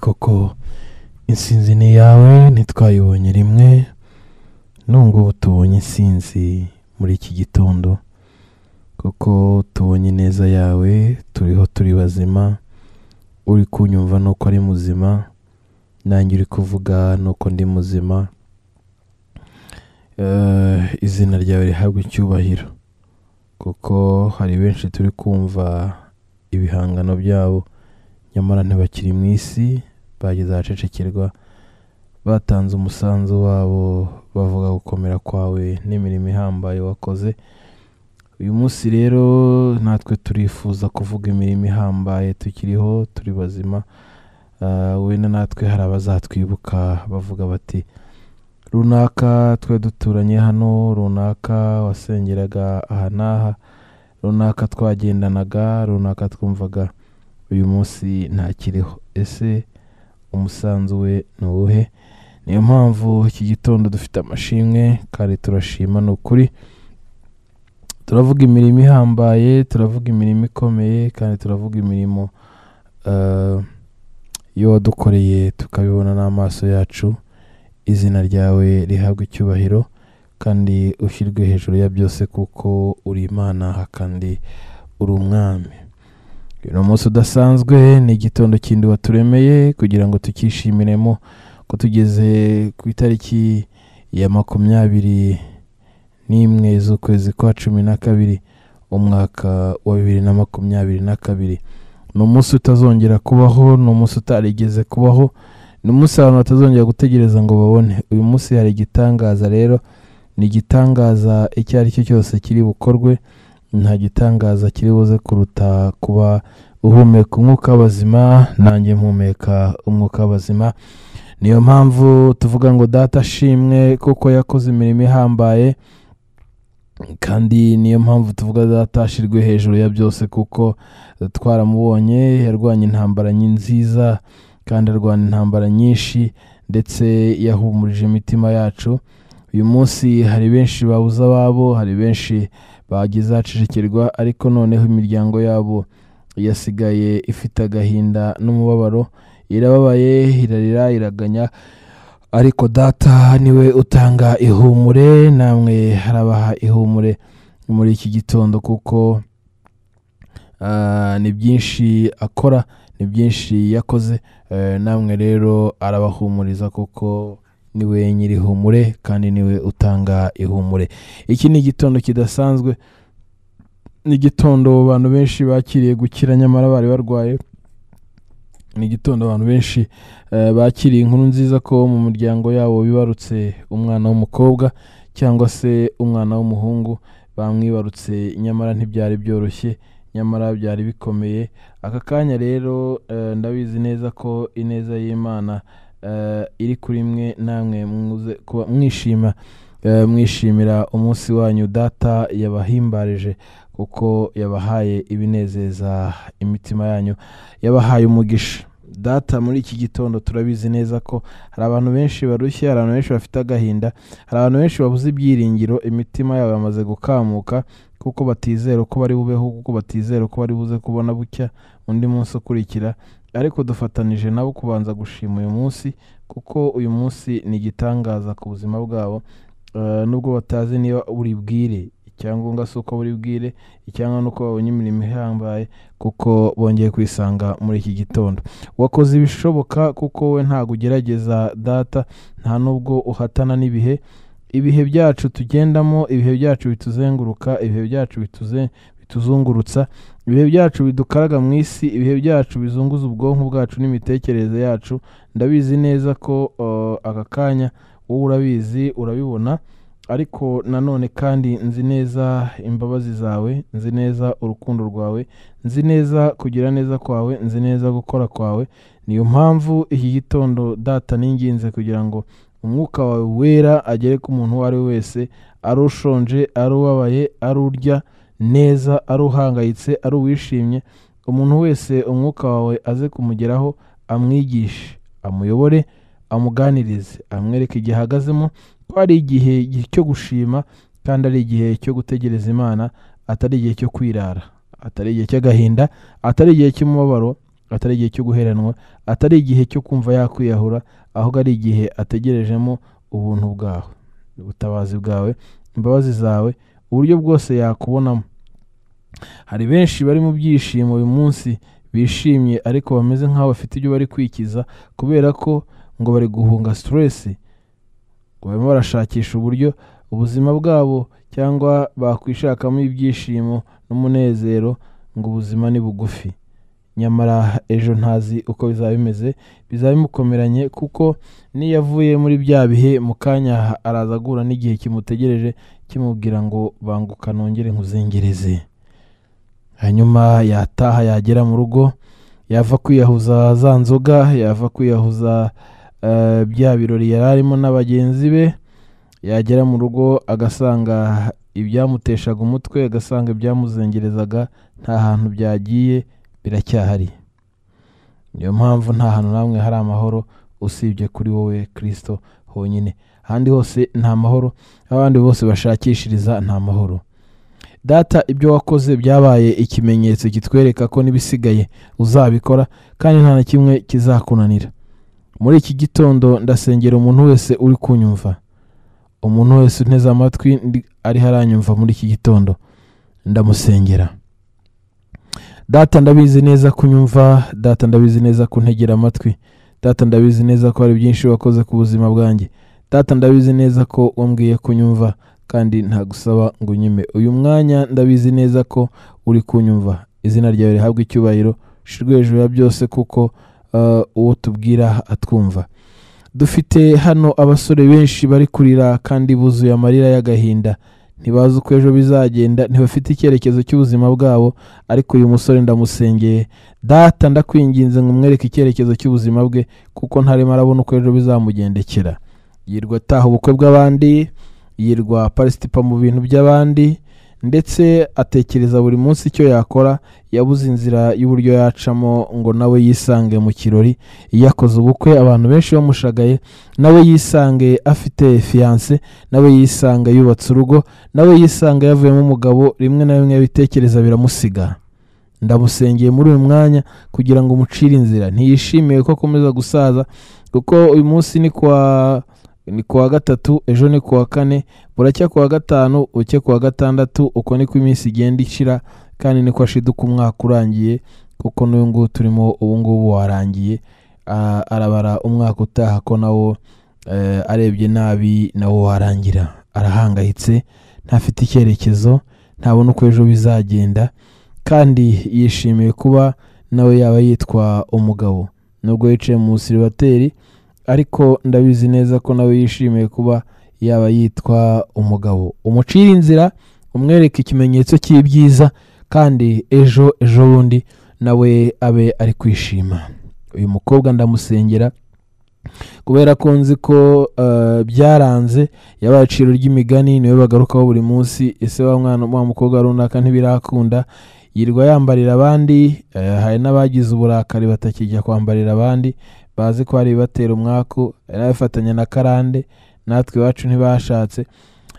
koko insinzi ni iyawe ntitwayibonye rimwe n'ubungubu tubonye insinzi muri iki gitondo kuko tubonye ineza yawe turiho turi bazima uri kunyumva nuko ari muzima nanjye uri kuvuga nuko ndi muzima Eh, izina ryawe rihabwa icyubahiro kuko hari benshi turi kumva ibihangano byabo nyamara ntibakiri mu isi bageze ahacecekerwa batanze umusanzu wabo bavuga gukomera kwawe n'imirimo ihambaye wakoze uyu munsi rero natwe turifuza kuvuga imirimo ihambaye tukiriho turi bazima Ah, wenda natwe hari abazatwibuka bavuga bati runaka twe duturanye hano runaka wasengeraga aha n'aha runaka twagendanaga runaka twumvaga uyu munsi ntakiriho ese umusanzu we ni uwuhe niyo mpamvu iki gitondo dufite amashimwe kandi turashima ni ukuri turavuga imirimo ihambaye turavuga imirimo ikomeye kandi turavuga imirimo eh, iyo wadukoreye tukabibona n'amaso yacu izina ryawe rihabwa icyubahiro kandi ushyirwe hejuru ya byose kuko uri imana kandi uri umwami uyu ni umunsi udasanzwe ni igitondo kindi waturemeye kugira ngo tukishimiremo ko tugeze ku itariki ya makumyabiri n'imwe z'ukwezi kwa cumi na kabiri umwaka wa bibiri na makumyabiri na kabiri ni umunsi utazongera kubaho ni umunsi utarigeze kubaho ni umunsi abantu batazongera gutegereza ngo babone uyu munsi hari igitangaza rero ni igitangaza icyo ari cyo cyose kiri bukorwe nta gitangaza kiri buze kuruta kuba uhumeka umwuka w'abazima nanjye mpumeka umwuka w'abazima niyo mpamvu tuvuga ngo data ashimwe kuko yakoze imirimo ihambaye kandi niyo mpamvu tuvuga data ashirwe hejuru ya byose kuko twaramubonye yarwanya intambara nyi- nziza kandi arwana intambara nyinshi ndetse yahumurije imitima yacu uyu munsi hari benshi babuze ababo hari benshi bagize ahacecekerwa ariko noneho imiryango yabo yasigaye ifite agahinda n'umubabaro irababaye irarira iraganya ariko data niwe utanga ihumure namwe harabaha ihumure muri iki gitondo kuko ah, ni byinshi akora ni byinshi yakoze Eh, namwe rero arabahumuriza kuko niwe nyirihumure kandi niwe utanga ihumure iki ni igitondo kidasanzwe ni igitondo abantu benshi bakiriye gukira nyamara bari barwaye ni igitondo abantu benshi eh, bakiriye inkuru nziza ko mu muryango yabo bibarutse umwana w'umukobwa cyangwa se umwana w'umuhungu bamwibarutse nyamara ntibyari byoroshye nyamara byari bikomeye aka kanya rero eh, ndabizi neza ko ineza y'imana eh, iri kuri mwe namwe muze kuba mwishima eh, mwishimira umunsi wanyu data yabahimbarije kuko yabahaye ibinezeza imitima yanyu yabahaye umugisha data muri iki gitondo turabizi neza ko hari abantu benshi barushye hari abantu benshi bafite agahinda hari abantu benshi babuze ibyiringiro imitima yabo yamaze gukamuka kuko batizera ko bari bubeho kuko batizera ko bari buze kubona bucya undi munsi ukurikira ariko dufatanije nabo kubanza gushima uyu munsi kuko uyu munsi ni igitangaza ku buzima bwabo Eh, nubwo batazi niba buri bwire icyangombwa si uko buri bwire icyangombwa ni uko babonye imirimo ihambaye kuko bongeye kwisanga muri iki gitondo wakoze ibishoboka kuko we ntabwo ugerageza data nta nubwo uhatana n'ibihe ibihe byacu tugendamo ibihe byacu bituzenguruka ibihe byacu bituze bituzungurutsa ibihe byacu bidukaraga mu isi ibihe byacu bizunguza ubwonko bwacu n'imitekerereze yacu ndabizi neza ko eh, aka kanya wowe urabizi urabibona ariko nanone kandi nzi neza imbabazi zawe nzi neza urukundo rwawe nzi neza kugira neza kwawe nzi neza gukora kwawe niyo mpamvu iki gitondo data ninginze kugira ngo umwuka wawe wera agere ku muntu uwo ari we wese ari ushonje ari ubabaye ari urya neza ari uhangayitse ari uwishimye umuntu wese umwuka wawe aze kumugeraho amwigishe amuyobore amuganirize amwereke igihe ahagazemo ko ari igihe cyo gushima kandi ari igihe cyo gutegereza imana atari igihe cyo kwirara atari igihe cy'agahinda atari igihe cy'umubabaro atari igihe cyo guheranwa atari igihe cyo kumva yakwiyahura ahubwo ari igihe ategerejemo ubuntu bwawe ubutabazi bwawe imbabazi zawe uburyo bwose yakubonamo hari benshi bari mu byishimo uyu munsi bishimye ariko bameze nk'aho bafite ibyo bari kwikiza kubera ko ngo bari guhunga siteresi barimo barashakisha uburyo ubuzima bwabo cyangwa bakwishakamo ibyishimo n'umunezero ngo ubuzima ni bugufi nyamara ejo ntazi uko bizaba bimeze bizaba bimukomeranye kuko n'iyo avuye muri bya bihe mu kanya araza agura n'igihe kimutegereje kimubwira ngo banguka nongere nkuzengereze hanyuma yataha yagera mu rugo yava kwiyahuza za nzoga yava kwiyahuza eh, bya birori yari arimo na bagenzi be yagera mu rugo agasanga ibyamuteshaga umutwe agasanga ibyamuzengerezaga nta hantu byagiye biracyahari niyo mpamvu nta hantu namwe hari amahoro usibye kuri wowe kirisito honyine ahandi hose nta mahoro aho abandi bose bashakishiriza nta mahoro data ibyo wakoze byabaye ikimenyetso kitwereka ko n'ibisigaye uzabikora kandi nta na kimwe kizakunanira muri iki gitondo ndasengera umuntu wese uri kunyumva umuntu wese unteze amatwi ndi- ariho aranyumva muri iki gitondo ndamusengera data ndabizi neza kunyumva data ndabizi neza kuntegera amatwi data ndabizi neza ko hari byinshi wakoze ku buzima bwanjye data ndabizi neza ko wambwiye kunyumva kandi ntagusaba ngo unyime uyu mwanya ndabizi neza ko uri kunyumva izina ryawe rihabwa icyubahiro shirwe hejuru ya byose kuko eh, uwo tubwira atwumva dufite hano abasore benshi bari kurira kandi buzuye amarira y'agahinda ntibazi uko ejo bizagenda ntibafite icyerekezo cy'ubuzima bwabo ariko uyu musore ndamusengeye data ndakwinginze ngo umwereke icyerekezo cy'ubuzima bwe kuko ntarimo arabona uko ejo bizamugendekera yirwa ataha ubukwe bw'abandi yirwa parasitipa mu bintu by'abandi ndetse atekereza buri munsi icyo yakora yabuze inzira y'uburyo yacamo ngo nawe yisange mu kirori iyo akoze ubukwe abantu benshi bamushagaye nawe yisange afite fiyanse nawe yisange yubatse urugo nawe yisanga yavuyemo umugabo rimwe na rimwe bitekereza biramusiga ndamusengeye muri uyu mwanya kugira ngo umucire inzira ntiyishimiye ko akomeza gusaza kuko uyu munsi ni kwa ni kuwa gatatu ejo ni kuwa kane buracya kuwa gatanu buke kuwa gatandatu uko niko iminsi igenda ishira kandi niko ashiduka umwaka urangiye kuko n'uyu nguyu turimo ubu ngubu warangiye Ah, arabara umwaka utaha ko nawo eh, arebye nabi nawo warangira arahangayitse ntafite icyerekezo ntabona uko ejo bizagenda kandi yishimiye kuba nawe yaba yitwa umugabo nubwo yicaye mu siribateri ariko ndabizi neza ko nawe yishimiye kuba yaba yitwa umugabo umucire inzira umwereke ikimenyetso cy'ibyiza kandi ejo ejo bundi nawe abe ari kwishima uyu mukobwa ndamusengera kubera ko nzi ko eh, byaranze yabaye iciro ry'imigani niwe bagarukaho buri munsi ese wa mwana wa mukobwa runaka ntibirakunda yirwa yambarira abandi eh, hari n'abagize uburakari batakijya kwambarira abandi bazi ko hari ibibatera umwaku hari n'abifatanya na karande natwe iwacu ntibashatse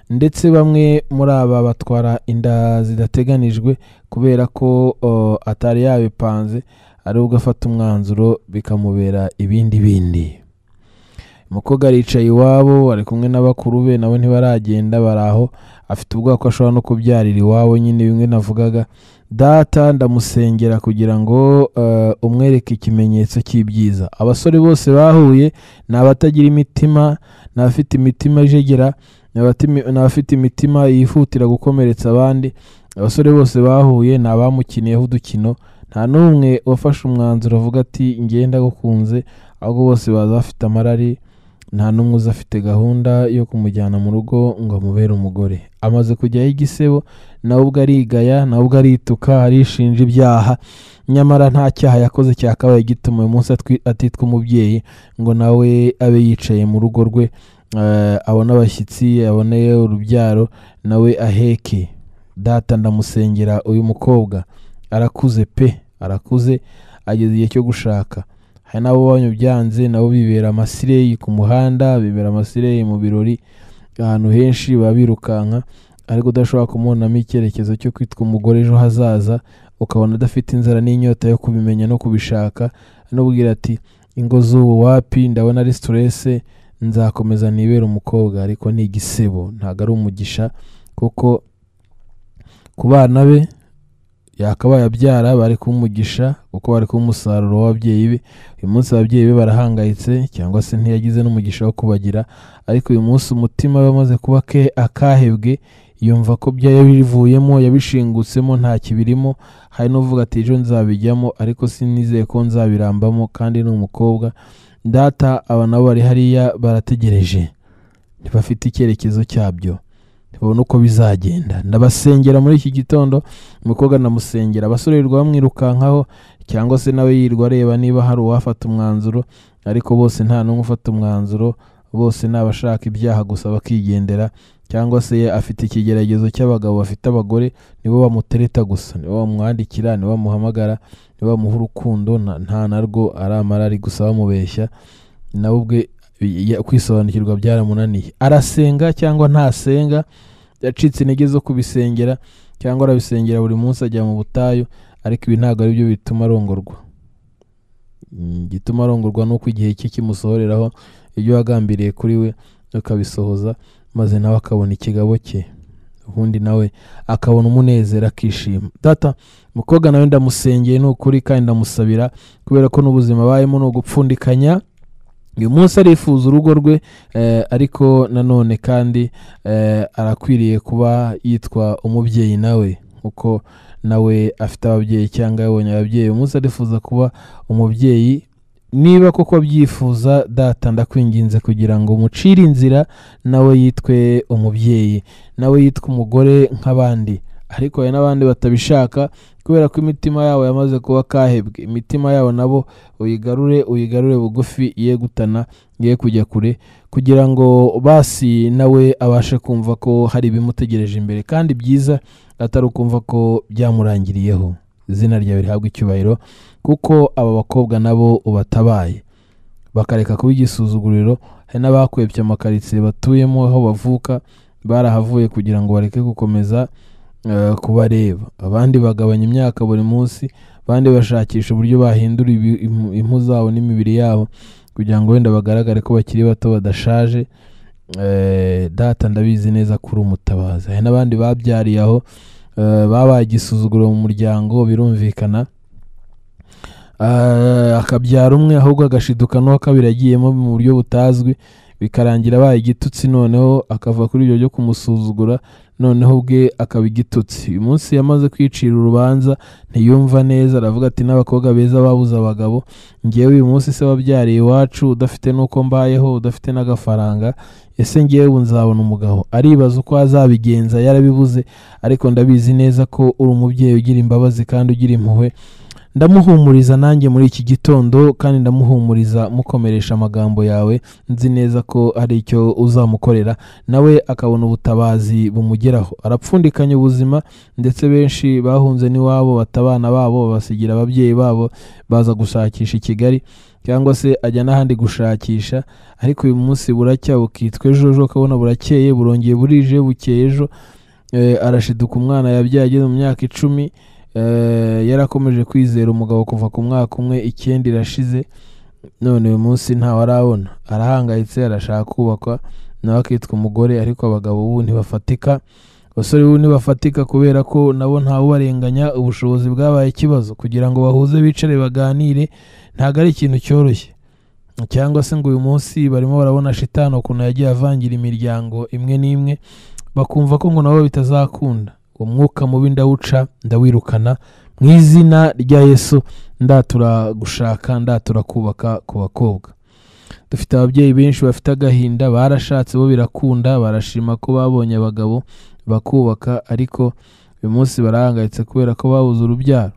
ndetse bamwe muri aba batwara inda zidateganijwe kubera ko oh, atari yabipanze ari ubwo afata umwanzuro bikamubera ibindi bindi umukobwa aricaye iwabo ari kumwe na bakuru be nabo ntibaragenda bari aho afite ubwoba ko ashobora no kubyarira iwabo nyine bimwe navugaga data ndamusengera kugira ngo eh, umwereke ikimenyetso cy'ibyiza abasore bose bahuye ni abatagira imitima ni abafite imitima ijegera ni abatimi- ni abafite imitima yihutira gukomeretsa abandi abasore bose bahuye ni abamukiniyeho udukino nta n'umwe wafashe umwanzuro avuga ati ngiye ndagukunze ahubwo bose baza bafite amarari nta n'umwe uza afite gahunda yo kumujyana mu rugo ngo amubere umugore amaze kujyaho igisebo nawe ubwo arigaya nawe ubwo arituka arishinja ibyaha nyamara nta cyaha yakoze cyakabaye gituma uyu munsi atwi- atitwa umubyeyi ngo nawe abe yicaye mu rugo rwe eh, abone abashyitsi abone urubyaro nawe aheke data ndamusengera uyu mukobwa arakuze pe arakuze ageze igihe cyo gushaka hari n'abo banyubyanze nabo bibera amasireyi ku muhanda bibera amasireyi mu birori ahantu henshi baba birukanka ariko udashobora kumubonamo icyerekezo cyo kwitwa umugore ejo hazaza ukabona adafite inzara n'inyota yo kubimenya no kubishaka anubwira ati ingo z'ubu wapi ndabona ari siturese nzakomeza nibera umukobwa ariko ni igisebo ntabwo ari umugisha kuko ku bana be yakabaye abyara bari kumugisha kuko bari kuba umusaruro w'ababyeyi be uyu munsi ababyeyi be barahangayitse cyangwa se ntiyagize n'umugisha wo kubagira ariko uyu munsi umutima we wamaze kuba ke akahebwe yumva ko bya yabivuyemo yabishingutsemo nta kibirimo hari n'uvuga ati ejo nzabijyamo ariko sinizeye ko nzabirambamo kandi ni umukobwa data aba nabo bari hariya barategereje ntibafite icyerekezo cyabyo ntibabona uko bizagenda ndabasengera muri iki gitondo umukobwa ndamusengera abasore birirwa bamwirukankaho cyangwa se nawe yirirwa areba niba hari uwafata umwanzuro ariko bose nta n'umwe ufata umwanzuro bose ni abashaka ibyaha gusa bakigendera cyangwa se afite ikigeragezo cy'abagabo bafite abagore nibo bamutereta gusa nibo bamwandikira nibo bamuhamagara nibo bamuha urukundo nta- nta narwo aramara ari gusa bamubeshya nawe ubwe ya- kwisobanukirwa byaramunaniye arasenga cyangwa ntasenga yacitse intege zo kubisengera cyangwa arabisengera buri munsi ajya mu butayu ariko ibi ntabwo ari byo bituma arongorwa Mm, igituma arongorwa ni uko igihe cye kimusohoreraho ibyo wagambiriye kuri we ukabisohoza maze nawe akabona ikigabo cye ubundi nawe akabona umunezero akishima data umukobwa nawe ndamusengeye ni ukuri kandi ndamusabira kubera ko n'ubuzima abayemo ni ugupfundikanya uyu munsi arifuza urugo rwe eh, ariko nanone kandi eh, arakwiriye kuba yitwa umubyeyi nawe kuko nawe afite ababyeyi cyangwa yabonye ababyeyi uyu munsi arifuza kuba umubyeyi niba koko abyifuza data ndakwinginze kugira ngo umucire inzira nawe yitwe umubyeyi nawe yitwe umugore nk'abandi ariko hari n'abandi batabishaka kubera ko imitima yabo yamaze kuba kahebwe imitima yabo nabo uyigarure uyigarure bugufi ye gutana ye kujya kure kugira ngo basi nawe abashe kumva ko hari ibimutegereje imbere kandi byiza atari ukumva ko byamurangiriyeho izina ryawe rihabwa icyubahiro kuko aba bakobwa nabo ubatabaye bakareka kuba igisuzuguriro hari n'abakwebye amakaritsiye batuyemo aho bavuka barahavuye kugira ngo bareke gukomeza eh, kubareba abandi bagabanya imyaka buri munsi abandi bashakisha uburyo bahindura ibi- impu- impu zabo n'imibiri yabo kugira ngo wenda bagaragare ko bakiri bato badashaje Eh, data ndabizi neza ko uri umutabazi hari n'abandi babyariye aho eh, babaye igisuzuguro mu muryango birumvikana Ah, akabyara umwe ahubwo agashiduka n'uwa kabiri agiyemo mu buryo butazwi bikarangira abaye igitutsi noneho akava kuri ibyo byo kumusuzugura noneho ubwe akaba igitutsi uyu munsi yamaze kwicira urubanza ntiyumva neza aravuga ati n'abakobwa beza babuze abagabo ngewe uyu munsi se wabyariye iwacu udafite n'uko mbayeho udafite n'agafaranga ese ngewe ubu nzabona umugabo aribaza uko azabigenza yarabibuze ariko ndabizi neza ko uri umubyeyi ugira imbabazi kandi ugira impuhwe ndamuhumuriza nanjye muri iki gitondo kandi ndamuhumuriza mukomeresha amagambo yawe nzi neza ko hari icyo uzamukorera nawe akabona ubutabazi bumugeraho arapfundikanya ubuzima ndetse benshi bahunze n'iwabo bata abana babo babasigira ababyeyi babo baza gushakisha i kigali cyangwa se ajya n'ahandi gushakisha ariko uyu munsi buracya bukitwa ejo ejo ukabona burakeye burongeye burije bukeye ejo Eh, arashiduka umwana yabyaye ageze mu myaka icumi Eh, yarakomeje kwizera umugabo kuva ku mwaka umwe icyenda irashize none uyu munsi ntawe arabona arahangayitse arashaka kubakwa nawe akitwa umugore ariko abagabo ubu ntibafatika abasore ubu ntibafatika kubera ko nabo ntawubarenganya ubushobozi bwabaye ikibazo kugira ngo bahuze bicare baganire ntabwo ari ikintu cyoroshye cyangwa se ngo uyu munsi barimo barabona shitani ukuntu yagiye avangira imiryango imwe n'imwe bakumva ko ngo nabo bitazakunda uwo mwuka mubi ndawuca ndawirukana mu izina rya yesu ndatura gushaka ndatura kubaka ku bakobwa dufite ababyeyi benshi bafite agahinda barashatse bo birakunda barashima ko babonye abagabo bakubaka ariko uyu munsi barahangayitse kubera ko babuze urubyaro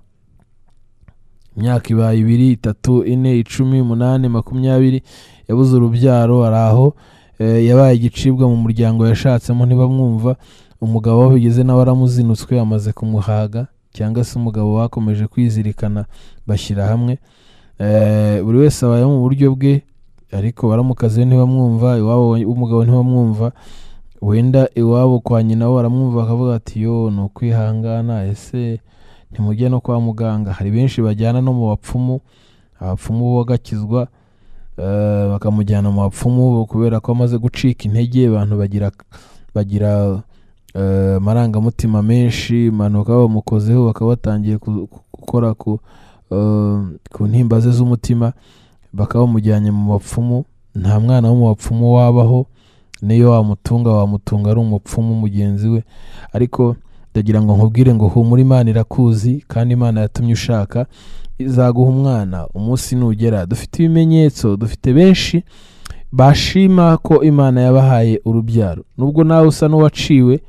imyaka ibaye ibiri itatu ine icumi umunani makumyabiri yabuze urubyaro ari aho Eh, yabaye igicibwa mu muryango yashatsemo ntibamwumva umugabo we bigeze nawe aramuzinutswe amaze kumuhaga cyangwa se umugabo bakomeje kwizirikana bashyira hamwe Eh, buri wese abaye mu buryo bwe ariko baramukaze ntibamwumva iwabo w'umugabo ntibamwumva wenda iwabo kwa nyina we baramwumva bakavuga ati yo ni ukwihangana ese ntimujye no kwa muganga hari benshi bajyana no mu bapfumu abapfumu bo bagakizwa eh, bakamujyana mu bapfumu kubera ko amaze gucika intege abantu bagira bagira eh, amarangamutima menshi impanuka bamukozeho bakaba batangiye ku- ku- gukora ku eh, ku ntimba ze z'umutima bakaba bamujyanye mu bapfumu nta mwana wo mu bapfumu wabaho niyo wamutunga wamutunga ari umupfumu mugenzi we ariko ndagira ngo nkubwire ngo humura imana irakuzi kandi imana yatumye ushaka izaguha umwana umunsi nugera dufite ibimenyetso dufite benshi bashima ko imana yabahaye urubyaro nubwo nawe usa n'uwaciwe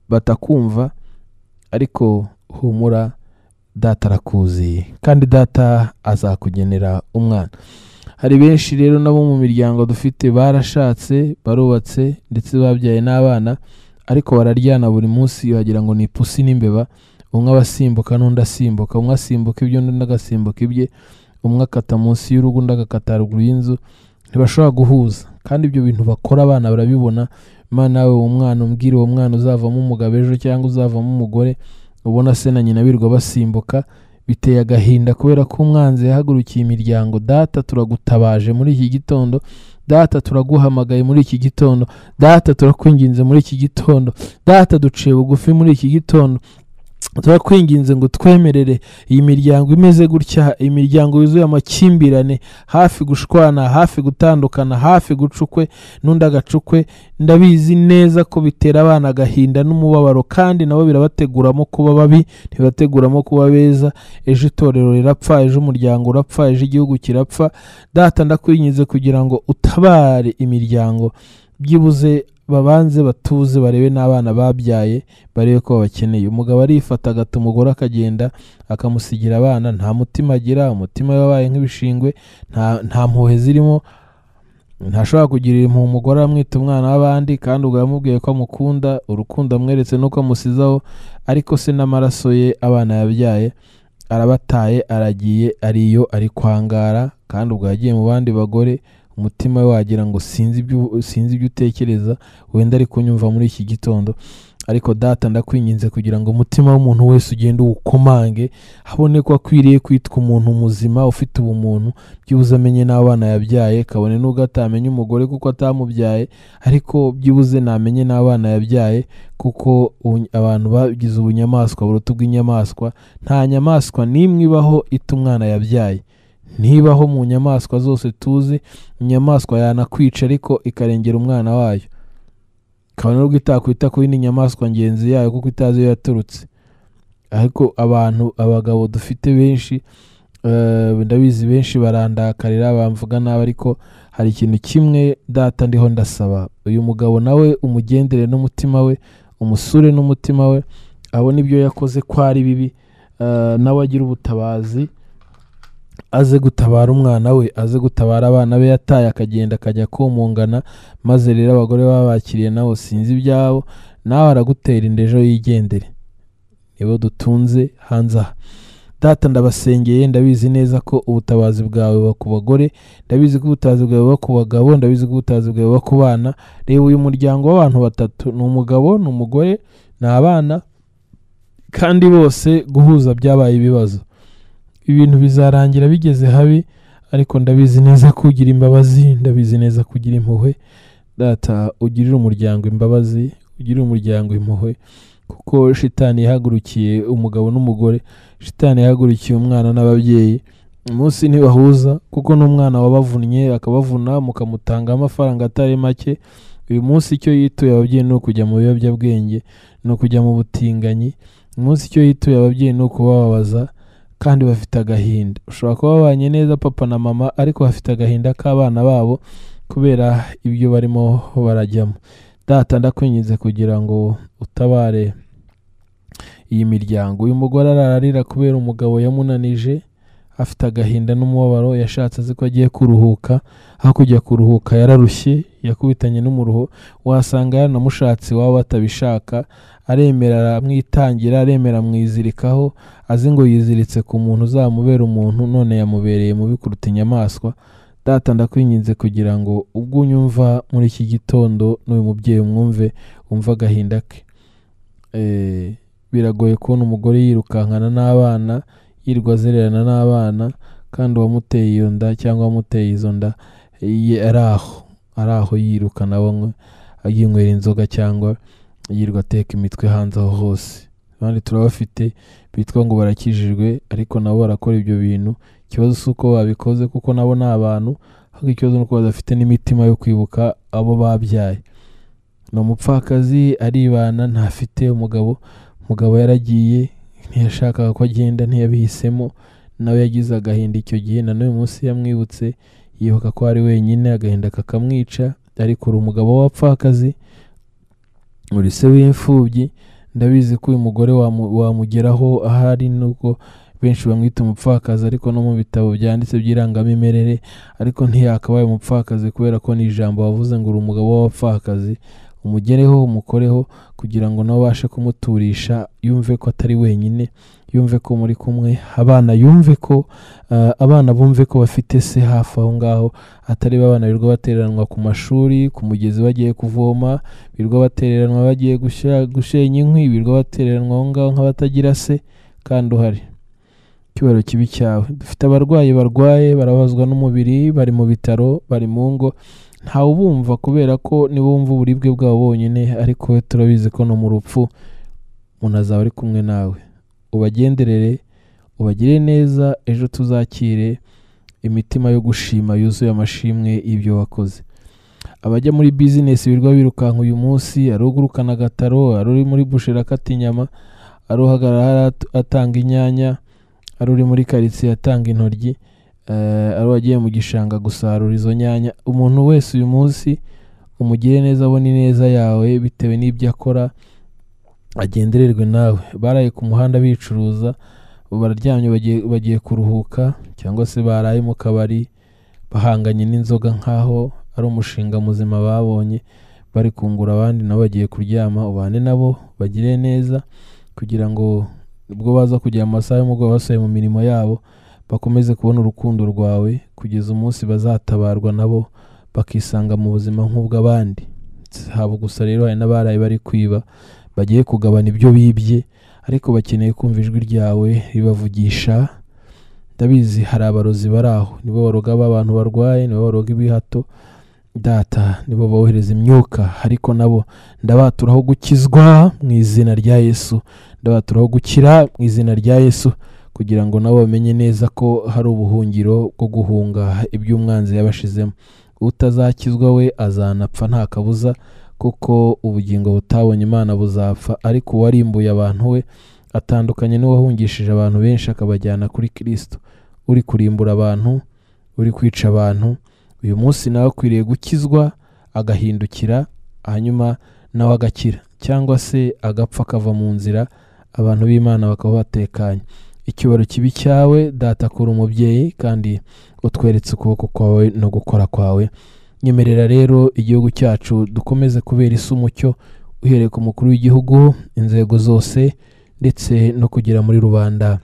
batakumva ariko humura data arakuzi kandi data azakugenera umwana hari benshi rero nabo mu miryango dufite barashatse barubatse ndetse babyaye n'abana ariko bararyana buri munsi wagira ngo ni ipusi n'imbeba umwe aba asimbuka n'undi asimbuka umwe asimbuka ibyo n'undi agasimbuka ibye umwe akata munsi y'urugo undi agakata ruguru y'inzu ntibashobora guhuza kandi ibyo bintu bakora abana barabibona imana yawe uwo mwana umbwira uwo mwana uzavamo umugabo ejo cyangwa uzavamo umugore ubona se na nyina birirwa basimbuka biteye agahinda kubera ko umwanzi yahagurukiye imiryango data turagutabaje muri iki gitondo data turaguhamagaye muri iki gitondo data turakwinginze muri iki gitondo data duciye bugufi muri iki gitondo turakwinginze ngo twemerere iyi miryango imeze gutya imiryango yuzuye amakimbirane hafi gushwana hafi gutandukana hafi gucukwe n'undi agacukwe ndabizi neza ko bitera abana agahinda n'umubabaro kandi nabo birabateguramo kuba babi ntibateguramo kuba beza ejo itorero rirapfa ejo umuryango urapfa ejo igihugu kirapfa data ndakwinginze kugira ngo utabare imiryango byibuze babanze batuze barebe n'abana babyaye barebe ko babakeneye umugabo arifata agata umugore akagenda akamusigira abana nta mutima agira umutima we wabaye nk'ibishingwe nta, nta mpuhwe zirimo ntashobora kugirira impuhwe umugore amwita umwana w'abandi kandi ubwo yamubwiye ko amukunda urukundo amweretse n'uko amusizaho ariko se n'amaraso ye abana yabyaye arabataye aragiye ariyo ari kwangara kandi ubwo yagiye mu bandi bagore umutima we wagira ngo sinzi ibyo sinzi ibyo utekereza wenda ari kunyumva muri iki gitondo ariko data ndakwinginze kugira ngo umutima w'umuntu wese ugende uwukomange habone ko akwiriye kwitwa umuntu muzima ufite ubumuntu byibuze amenye n'abana yabyaye kabone n'ubwo atamenye umugore kuko atamubyaye ariko byibuze namenye n'abana yabyaye kuko ubu- abantu bagize ubunyamaswa buruta ubw'inyamaswa nta nyamaswa n'imwe ibaho ita umwana yabyaye ntibaho mu nyamaswa zose tuzi inyamaswa yanakwica ariko ikarengera umwana wayo kabone n'ubwo itakwita ku yindi nyamaswa ngenzi yayo kuko itazi iyo yaturutse ariko abantu abagabo dufite benshi eh, ndabizi benshi barandakarira bamvuga nabi ariko hari ikintu kimwe data ndiho ndasaba uyu mugabo nawe umugendere n'umutima we umusure n'umutima we abone ibyo yakoze ko ari bibi eh, nawe agira ubutabazi aze gutabara umwana we aze gutabara abana be yataye akagenda akajya kumungana maze rero abagore babakiriye nabo sinzi ibyabo nawe aragutera inda ejo yigendere nibo dutunze hanze aha data ndabasengeye ndabizi neza ko ubutabazi bwawe buba ku bagore ndabizi ko ubutabazi bwawe buba ku bagabo ndabizi ko ubutabazi bwawe buba ku bana reba uyu muryango w'abantu batatu ni umugabo ni umugore ni abana kandi bose guhuza byabaye ibibazo ibintu bizarangira bigeze habi ariko ndabizi neza ko ugira imbabazi ndabizi neza ko ugira impuhwe data ugirira umuryango imbabazi ugirire umuryango impuhwe kuko shitani yahagurukiye umugabo n'umugore shitani yahagurukiye umwana n'ababyeyi umunsi ntibahuza kuko n'umwana wabavunnye akabavuna mukamutangaho amafaranga atari make uyu munsi icyo yituye ababyeyi ni ukujya mu biyobyabwenge ni ukujya mu butinganyi umunsi icyo yituye ababyeyi ni ukubababaza kandi bafite agahinda ushobora kuba babanye neza papa na mama ariko bafite agahinda k'abana babo kubera ibyo barimo barajyamo data ndakwinginze kugira ngo utabare iyi miryango uyu mugore ararira kubera umugabo yamunanije afite agahinda n'umubabaro yashatse azi ko agiye kuruhuka aho kujya kuruhuka yararushye yakubitanye n'umuruho wasanga yaranamushatse waba batabishaka aremera aramwitangira aremera amwizirikaho azi ngo yiziritse ku muntu uzamubera umuntu none yamubereye mubi kuruta inyamaswa data ndakwinginze kugira ngo ubwo unyumva muri iki gitondo n'uyu mubyeyi umwumve wumve agahinda ke Eh, biragoye kubona umugore yirukankana n'abana yirirwa azererana n'abana kandi uwamuteye iyo nda cyangwa uwamuteye izo nda ye- ari aho ari aho yirukana bamwe yinywera inzoga cyangwa yirirwa ateka imitwe hanze aho hose abandi turabafite bitwa ngo barakijijwe ariko nabo barakora ibyo bintu ikibazo si uko babikoze kuko nabo ni abantu ahubwo ikibazo ni uko badafite n'imitima yo kwibuka abo babyaye ni umupfakazi aribana ntafite umugabo umugabo yaragiye ntiyashakaga ko agenda ntiyabihisemo nawe yagize agahinda icyo gihe na n'uyu munsi yamwibutse yibuka ko ari wenyine agahinda kakamwica ariko uri umugabo w'abapfakazi uri se w'imfubyi ndabizi ko uyu mugore wamu- wamugeraho ahari nubwo benshi bamwita umupfakazi ariko no mu bitabo byanditse by'irangamimerere ariko ntiyakabaye umupfakazi kubera ko ni ijambo wavuze ngo uri umugabo w'abapfakazi umugereho umukoreho kugira ngo nawe ubashe kumuturisha yumve ko atari wenyine yumve ko muri kumwe abana yumve ko eh, abana bumve ko bafite se hafi aho ngaho atari ba bana birirwa batereranwa ku mashuri ku mugezi bagiye kuvoma birirwa batereranwa bagiye gushya- gushenya inkwi birirwa batereranwa aho ngaho nk'abatagira se kandi uhari icyubahiro kibi cyawe dufite abarwayi barwaye barabazwa n'umubiri bari mu bitaro bari mu ngo ntawe ubumva kubera ko nibo bumva uburibwe bwabo bonyine ariko we turabizi ko no mu rupfu umuntu azaba ari kumwe nawe ubagenderere ubagire neza ejo tuzakire imitima yo gushima yuzuye amashimwe y'ibyo wakoze abajya muri bizinesi birwa birukanka uyu munsi ari ugurukana agataro ari uri muri busheri akata inyama ari uhagarara hariya at- atanga inyanya ari uri muri karitsiye atanga intoryi eh, ari uwagiye mu gishanga gusarura izo nyanya umuntu wese uyu munsi umugire neza abone ineza yawe bitewe n'ibyo akora agendererwe nawe baraye ku muhanda bicuruza ubu bararyamye bagiye, bagiye kuruhuka cyangwa se baraye mu kabari bahanganye n'inzoga nk'aho ari umushinga muzima babonye bari kungura abandi nabo bagiye kuryama ubane nabo bagire neza kugira ngo ubwo baza kugera mu masaha y'umugoroba basubiye mu mirimo yabo bakomeze kubona urukundo rwawe kugeza umunsi bazatabarwa nabo bakisanga mu buzima nk'ubw'abandi haba gusa rero hari n'abaraye bari kwiba bagiye kugabana ibyo bibye ariko bakeneye kumva ijwi ryawe ribavugisha ndabizi hari abarozi bari aho nibo baroga b'abantu barwaye nibo baroga ibihato data nibo bohereza imyuka ariko nabo ndabaturaho gukizwa mu izina rya yesu ndabaturaho gukira mu izina rya yesu kugira ngo nabo bamenye neza ko hari ubuhungiro bwo guhunga ibyo umwanzi yabashizemo utazakizwa we azanapfa nta kabuza kuko ubugingo butabonye imana buzapfa ariko uwarimbuye abantu we atandukanye n'uwahungishije abantu benshi akabajyana kuri kirisito uri kurimbura abantu uri kwica abantu uyu munsi nawe akwiriye gukizwa agahindukira hanyuma nawe agakira cyangwa se agapfa akava mu nzira abantu b'imana bakaba batekanye icyubaro kibi cyawe data kuri umubyeyi kandi utweretse ukuboko kwawe no gukora kwawe nyemerera rero igihugu cyacu dukomeze kubera isi umucyo uhereye ku mukuru w'igihugu inzego zose ndetse no kugera muri rubanda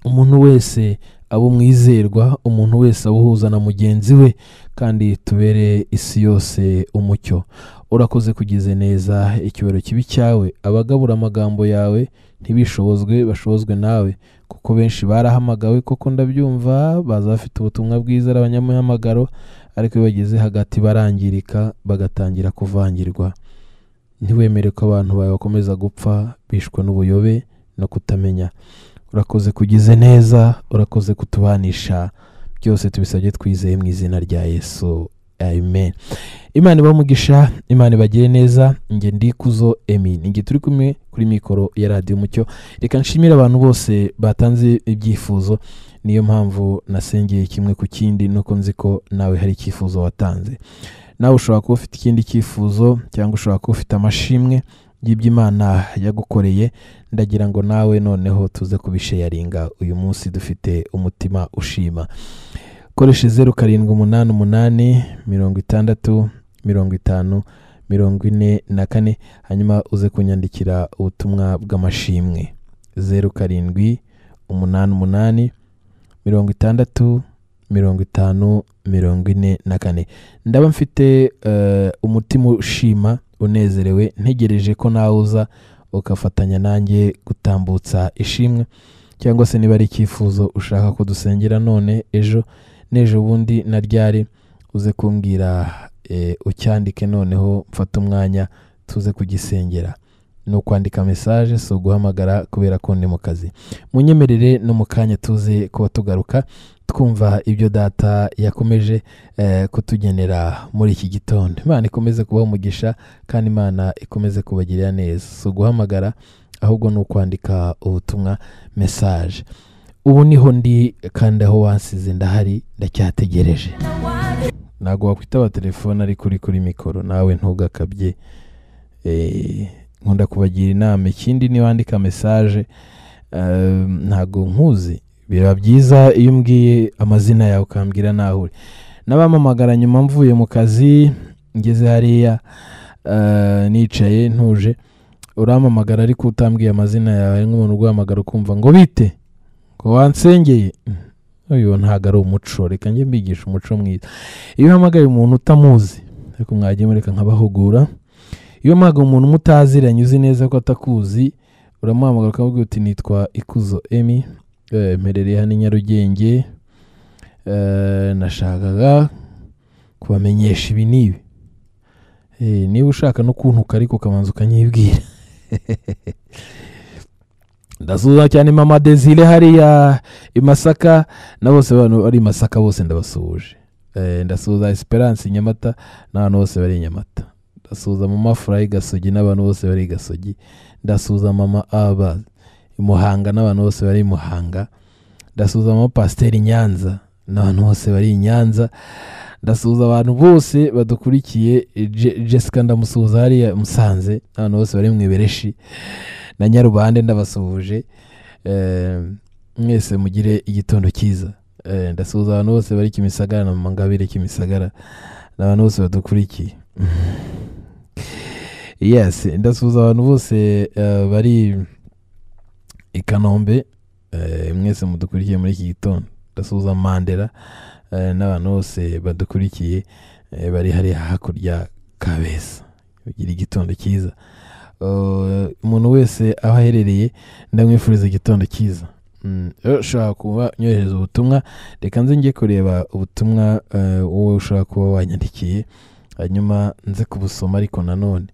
umuntu wese aba umwizerwa umuntu wese aba uhuza na mugenzi we kandi tubere isi yose umucyo urakoze kugize neza icyubahiro kibi cyawe abagabura amagambo yawe ntibishobozwe bashobozwe nawe kuko benshi barahamagawe koko ndabyumva baza bafite ubutumwa bwiza ari abanyamuhamagaro ariko iyo bageze hagati barangirika bagatangira kuvangirwa ntiwemere ko abantu bawe bakomeza gupfa bishwe n'ubuyobe no kutamenya urakoze kugize neza urakoze kutubanisha byose tubisabye twizeye mu izina rya yesu amen imana ibamugisha imana ibagire neza njye ndikuzo emi njye turi kumwe kuri mikoro ya radiyo umucyo reka nshimire abantu bose batanze ibyifuzo niyo mpamvu nasengeye kimwe ku kindi nuko nzi ko nawe hari icyifuzo watanze nawe ushobora kuba ufite ikindi cyifuzo cyangwa ushobora kuba ufite amashimwe y'ibyo imana yagukoreye ndagira ngo nawe noneho tuze kubisheyaringa uyu munsi dufite umutima ushima koresha zeru karindwi umunani umunani mirongo itandatu mirongo itanu mirongo ine na kane hanyuma uze kunyandikira ubutumwa bw'amashimwe zeru karindwi umunani umunani mirongo itandatu mirongo itanu mirongo ine na kane ndaba mfite eh, umutima ushima unezerewe ntegereje ko nawe uza ugafatanya nanjye gutambutsa ishimwe cyangwa se niba ari icyifuzo ushaka ko dusengera none ejo n'ejo bundi na ryari uze kumbwira eh, ucyandike noneho mfate umwanya tuze kugisengera ni ukwandika mesaje si uguhamagara kubera ko ndi mu kazi munyemerere no mu kanya tuze kuba tugaruka twumva ibyo data yakomeje eh, kutugenera muri iki gitondo imana ikomeze kubaha umugisha kandi imana ikomeze kubagirira neza si uguhamagara ahubwo ni ukwandika ubutumwa mesaje ubu niho ndi kandi aho wansize ndahari ndacyategereje ntabwo wakwitaba telefone ari kuri kuri mikoro nawe ntugakabye Eh, nkunda kubagira inama ikindi niba wandika mesaje eh, ntabwo nkuzi biba byiza iyo umbwiye amazina yawe ukambwira naho uri n'abampamagara nyuma mvuye mu kazi ngeze hariya eh, nicaye ntuje urampamagara ariko utambwiye amazina yawe ari nk'umuntu uguhamagara ukumva ngo bite ngo wansengeye Mm, uyu ntabwo ari umuco reka njye mbigisha umuco mwiza iyo uhamagaye umuntu utamuzi ariko mwagiye mureka nkabahugura iyo mpamagara umuntu umutaziranye uzi neza ko atakuzi uramuhamagara ukamubwira uti nitwa ikuzo emi eh, mperereye hano i nyarugenge eh, nashakaga kubamenyesha ibi n'ibi Eh, niba ushaka no kuntuka ariko ukabanza ukanyibwira ndasuhuza cyane mama desire hariya i masaka na bose abantu bari i masaka bose ndabasuhuje Eh, ndasuhuza esperance i nyamata n'abantu bose bari i nyamata ndasuhuza mama furayi gasogi n'abantu bose bari i gasogi ndasuhuza mama aba i muhanga n'abantu bose bari i muhanga ndasuhuza mama pasiteri i nyanza n'abantu bose bari i nyanza ndasuhuza abantu bose badukurikiye Je- jessica ndamusuhuza hariya i musanze n'abantu bose bari mu ibereshi na nyarubande ndabasuhuje Eh, mwese mugire igitondo cyiza Eh, ndasuhuza abantu bose bari kimisagara na mama ngabire kimisagara n'abantu bose badukurikiye yes ndasuhuza abantu bose eh, bari i kanombe eh, mwese mudukurikiye muri iki gitondo ndasuhuza mandela eh, n'abantu bose badukurikiye eh, bari hariya hakurya kabeza ugira igitondo cyiza Eh, umuntu wese aho aherereye ndamwifuriza igitondo cyiza Mm, eh, ushobora kuba nyohereza ubutumwa reka nze njye kureba ubutumwa eh, wowe ushobora kuba wanyandikiye hanyuma nze kubusoma ariko nanone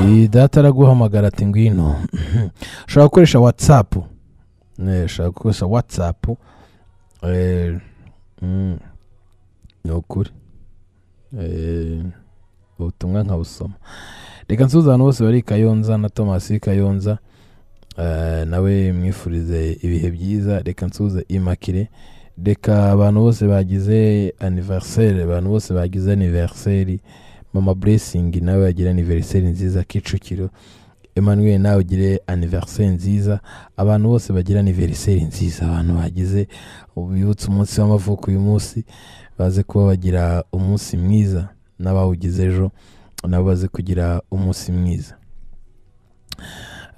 Iyi data araguhamagara ati ngwino ushobora gukoresha watsapu Eh, ushobora gukoresha watsapu Eh, mm, ni ukuri Eh, ubutumwa nkabusoma reka nsuhuza abantu bose bari i kayonza na tomasi w'i kayonza Eh, nawe mwifurize ibihe byiza reka nsuhuze imakire reka abantu bose bagize aniveriseri abantu bose bagize aniveriseri mama buresingi nawe yagira aniveriseri nziza kicukiro emmanuel nawe ugire aniveriseri nziza abantu bose bagira aniveriseri nziza abantu bagize bibutse umunsi w'amavuko uyu munsi baze kuba bagira umunsi mwiza n'abawugize ejo nabo baze kugira umunsi mwiza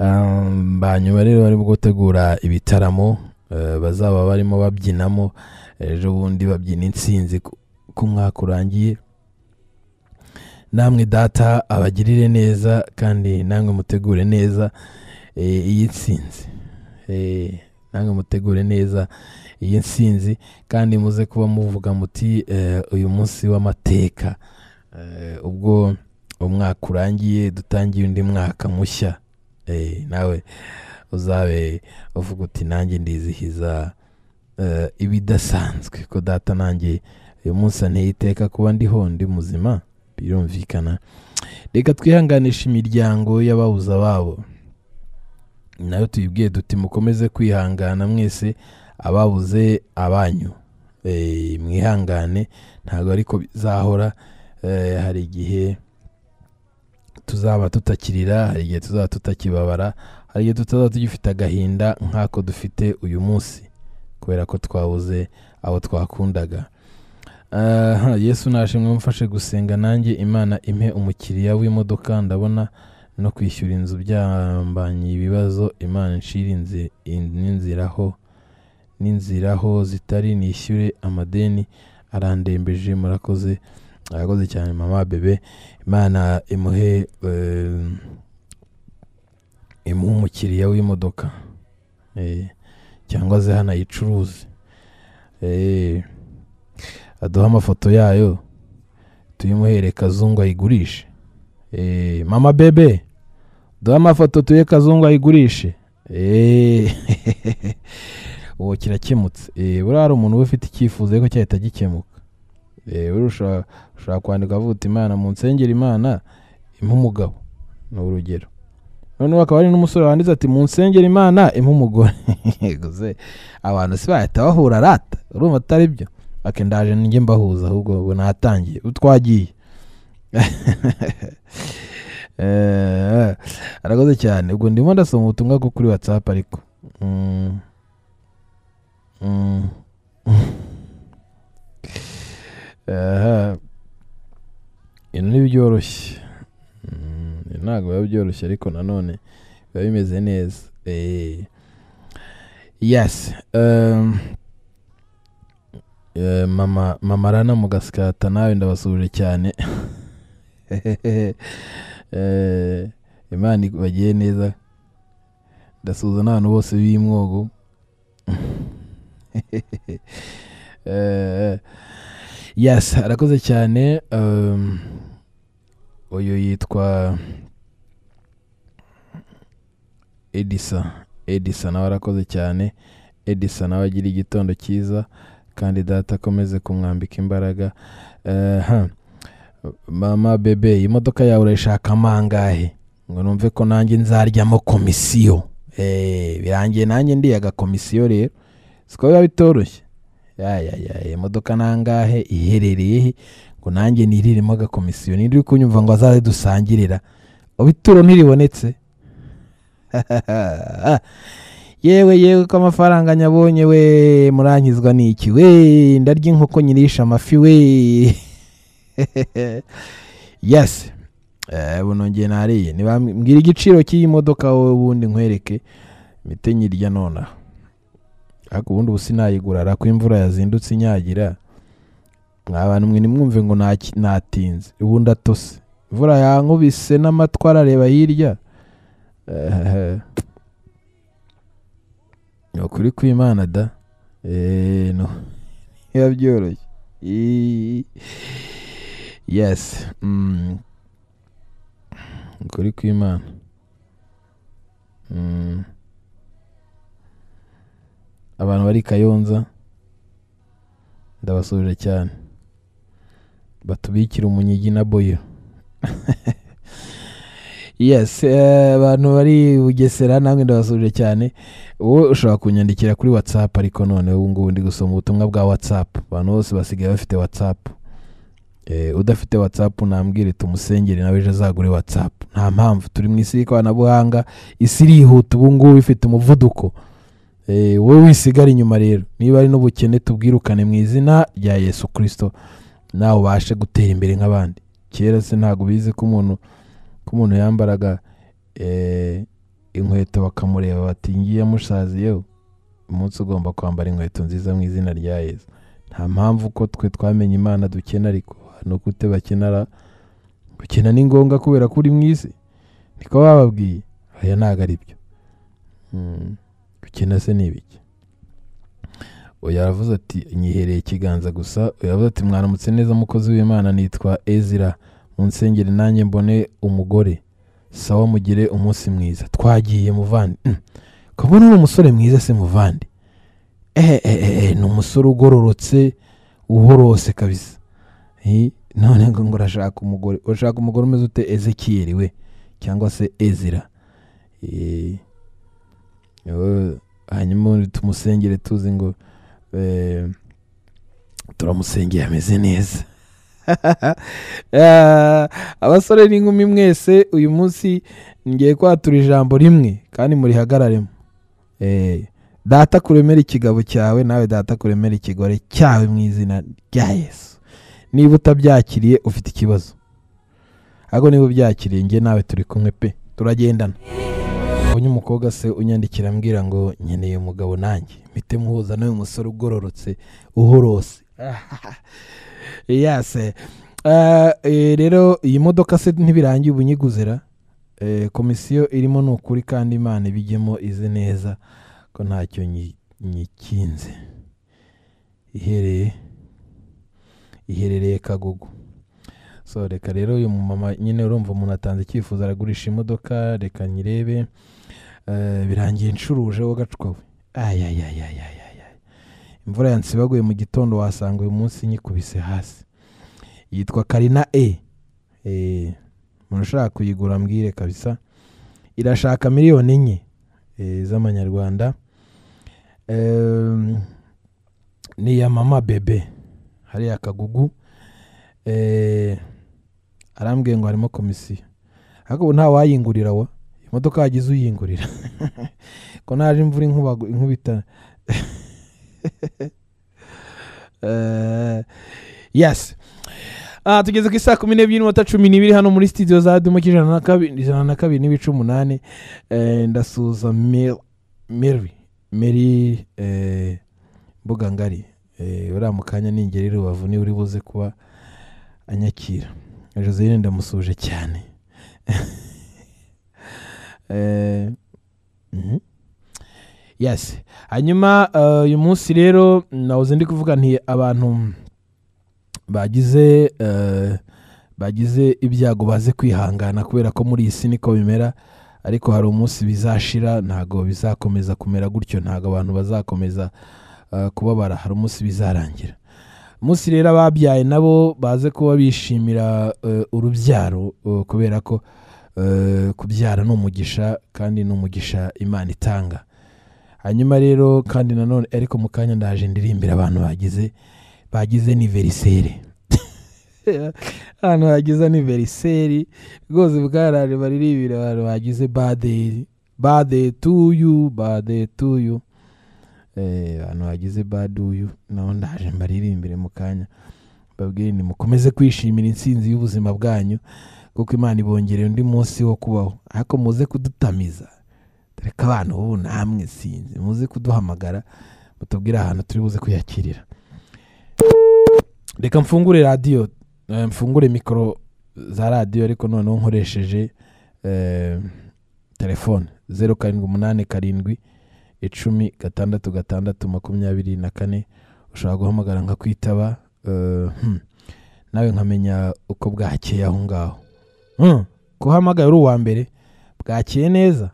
Um, ba nyuma rero barimo gutegura ibitaramo eh, bazaba barimo babyinamo ejo bundi babyina insinzi ku- ku mwaka urangiye namwe data abagirire neza kandi namwe mutegure neza eh, iyi nsinzi Eh, namwe mutegure neza iyi nsinzi kandi muze kuba muvuga muti eh, uyu munsi w'amateka Eh, ubwo umwaka urangiye dutangiye undi mwaka mushya Eh, nawe uzabe uvuga uti nanjye ndizihiza eh, ibidasanzwe ko data nanjye uyu munsi anteye iteka kuba ndiho ndi muzima birumvikana reka twihanganishe imiryango y'ababuza babo nayo tuyibwiye duti mukomeze kwihangana mwese ababuze abanyu Eh, mwihangane ntabwo ariko bizahora Eh, hari igihe tuzaba tutakirira hari igihe tuzaba tutakibabara hari igihe tutazaba tugifite agahinda nk'ako dufite uyu munsi kubera ko twabuze abo twakundaga aha yesu nashimwe mfashe gusenga nanjye imana impe umukiriya w'imodoka ndabona no kwishyura inzu byambanye ibibazo imana inshira inzi- in- n'inziraho n'inziraho zitari nishyure amadeni arandembeje murakoze arakoze cyane mama bebe imana imuhe eh, imuhe umukiriya w'imodoka Eh, cyangwa se hanayicuruze Eh, aduhe amafoto yayo tuyimuhere kazungu ayigurishe Eh, mama bebe duhe amafoto tuye kazungu ayigurishe Eh, ubu kirakemutse Eh, buriya hari umuntu uba ufite icyifuzo ariko cyahita gikemuka Eh, buriya ushobora ushobora kwandika avuga uti imana mu nsengero imana impa umugabo ni urugero noneho hakaba hari n'umusore wanditse ati mu nsengero imana impa umugore Yego se, abantu si bahita bahura rata urumva atari byo ake ndaje njye mbahuza ahubwo ubu natangiye ubu twagiye Eh, arakoze cyane ubwo ndimo ndasoma ubutumwa bwo kuri whatsapp ariko Mm. Mm. Aha. Ibi ntibyoroshye Mm, ibi ntabwo biba byoroshye ariko nanone biba bimeze neza Eh, yes um, eh, mama mama rana mugasikata nawe ndabasubije cyane Eh, imana bagiye neza ndasuhuza n'abantu bose b'imwogo Eh, yes arakoze cyane um, uyu yitwa edisa edisa nawe arakoze cyane edisa nawe agira igitondo cyiza kandi data akomeze kumwambika imbaraga Eh, ha. mama bebe iyi modoka yawe urayishaka amangahe ngo numve ko nanjye nzaryamo komisiyo Eh, birangiye nanjye ndiye agakomisiyo rero siko biba bitoroshye Ya, ya, ya, iyi modoka nangahe iherereye he? ngo nanjye niriremo agakomisiyo niri kunyumva ngo azaze dusangirira ubu ituro ntiribonetse yewe yewe ko amafaranga nyabonye we muranyizwa n'iki we ndarya inkoko nyirisha amafi we yes Eh, ubu nongeye nariye niba mbwira igiciro cy'iyi modoka wowe ubundi nkwereke mite nyirya nonaha ariko ubundi ubu sinayigura ariko iyo imvura yazindutse inyagira mwa bantu mwe nimwumve ngo ntaki- natinze ubundi atose imvura yankubise n'amatwara areba hirya Eh, ni ukuri kw'imana da Eh, no biba byoroshye Ii. yes Mm. Ni ukuri kw'imana Mm. abantu bari kayonza ndabasubije cyane batubikira umunyigi na boyo yes eh, abantu bari bugesera namwe ndabasubije cyane wowe ushobora kunyandikira kuri whatsapp ariko none ubu ngubu ndi gusoma ubutumwa bwa whatsapp abantu bose basigaye bafite whatsapp Eh, udafite whatsapp nambwire tumusengere nawe ejo azagure whatsapp nta mpamvu turi mu isi y'ikoranabuhanga isi irihuta ubu ngubu ifite umuvuduko Eh, wowe wisigare inyuma rero niba ari n'ubukene tubwirukane mu izina rya yesu kirisito nawe ubashe gutera imbere nk'abandi kera se ntabwo bizi ko umuntu ko umuntu yambaraga eh, inkweto bakamureba bati ngiye yamushaziyeho umunsi ugomba kwambara inkweto nziza mu izina rya yesu nta mpamvu ko twe twamenye imana dukena ariko ni ukute bakenera gukena ni ngombwa kubera ko uri mu isi niko bababwiye aya ntabwo ari byo Mm. gukina se ni ibiki oya aravuze ati nyihereye ikiganza gusa oya aravuze ati mwaramutse neza umukozi w'imana nitwa ezira munsengere nanjye mbone umugore sawa mugire umunsi mwiza twagiye muvandi kubona ni umusore mwiza se muvandi ehe ehe ehe, ni umusore ugororotse uhorose kabisa Eh, none ngo ngo urashaka umugore urashaka umugore umeze ute ezekiyeri we cyangwa se ezira Eh, yewe, hanyuma undi tumusengere tuzi ngo eh, turamusengeye ameze neza Ah, abasore n'inkumi mwese uyu munsi ngiye kwatura ijambo rimwe kandi murihagararemo Eh, data kuremera ikigabo cyawe nawe data kuremera ikigore cyawe mu izina rya yesu niba utabyakiriye ufite ikibazo ahubwo niba ubyakiriye njye nawe turi kumwe pe turagendana ubonye umukobwa se unyandikira ambwira ngo nkeneye umugabo nanjye mpite muhuza n'uyu musore ugororotse uhorose yase Ah, eh, rero iyi modoka se ntibirangiye ubunyiguzera Eh, komisiyo irimo ni ukuri kandi imana ibijyemo izi neza ko ntacyo nyi- nyikinze ihereye iherereye kagugu so reka rero uyu mumama nyine urumva umuntu atanze icyifuzo aragurisha imodoka reka nyirebe Eh, birangiye ncuruje wo gacwawe ayayayayayaya imvura yansibaguye mu gitondo wasanga uyu munsi nyikubise hasi yitwa karina e Eh, umuntu ushaka kuyigura ambwire kabisa irashaka miliyoni enye eh, z'amanyarwanda Em, ni iya mama bebe hariya kagugu Eh, arambwiye ngo harimo komisiyo ariko ubu nta wayingurira wa imodoka yagize uyingurira ko naje imvura inkubagu- inkubita Eh, yes Ah, tugeze ku isaa kumi n'ebyiri n'iminota cumi n'ibiri hano muri studio za dumo ijana na kabiri ijana na kabiri n'ibice umunani Eh, ndasuhuza Mel- mary mary eh, mbuga ngari Eh, uriya mu kanya ningera i rubavu niba uri buze kuba anyakira joseline ndamusuhuje cyane Eh, mhm. yes hanyuma eh, uyu munsi rero nahoze ndi kuvuga nti abantu bagize eh, bagize ibyago baze kwihangana kubera ko muri iyi si niko bimera ariko hari umunsi bizashira ntabwo bizakomeza kumera gutyo ntabwo abantu bazakomeza eh, kubabara hari umunsi bizarangira umunsi rero ababyaye nabo baze kuba bishimira eh, urubyaro eh, kubera ko eh, kubyara ni umugisha kandi ni umugisha imana itanga hanyuma rero kandi nanone ariko mu kanya ndaje ndirimbira abantu bagize bagize niveriseri ahantu hagize aniveriseri rwose bwaraje baririmbira abantu bagize badeyi badeyi tuyu badeyi tuyu abantu bagize baduyu naho ndaje mbaririmbire mu kanya babwire ni mukomeze kwishimira intsinzi y'ubuzima bwanyu kuko imana ibongereye undi munsi wo kubaho ariko muze kudutamiza dore ko abantu ubu namwe sinzi muze kuduhamagara mutubwire ahantu turi buze kuyakirira reka mfungure radiyo eh, mfungure mikoro za radiyo ariko noneho nkoresheje eh, telefone zeru karindwi umunani karindwi icumi gatandatu gatandatu makumyabiri na kane ushobora guhamagara nkakwitaba eh, hmm, nawe nkamenya uko bwakeye aho ngaho Hmm, ko uhamagaye uri uwa mbere bwakeye neza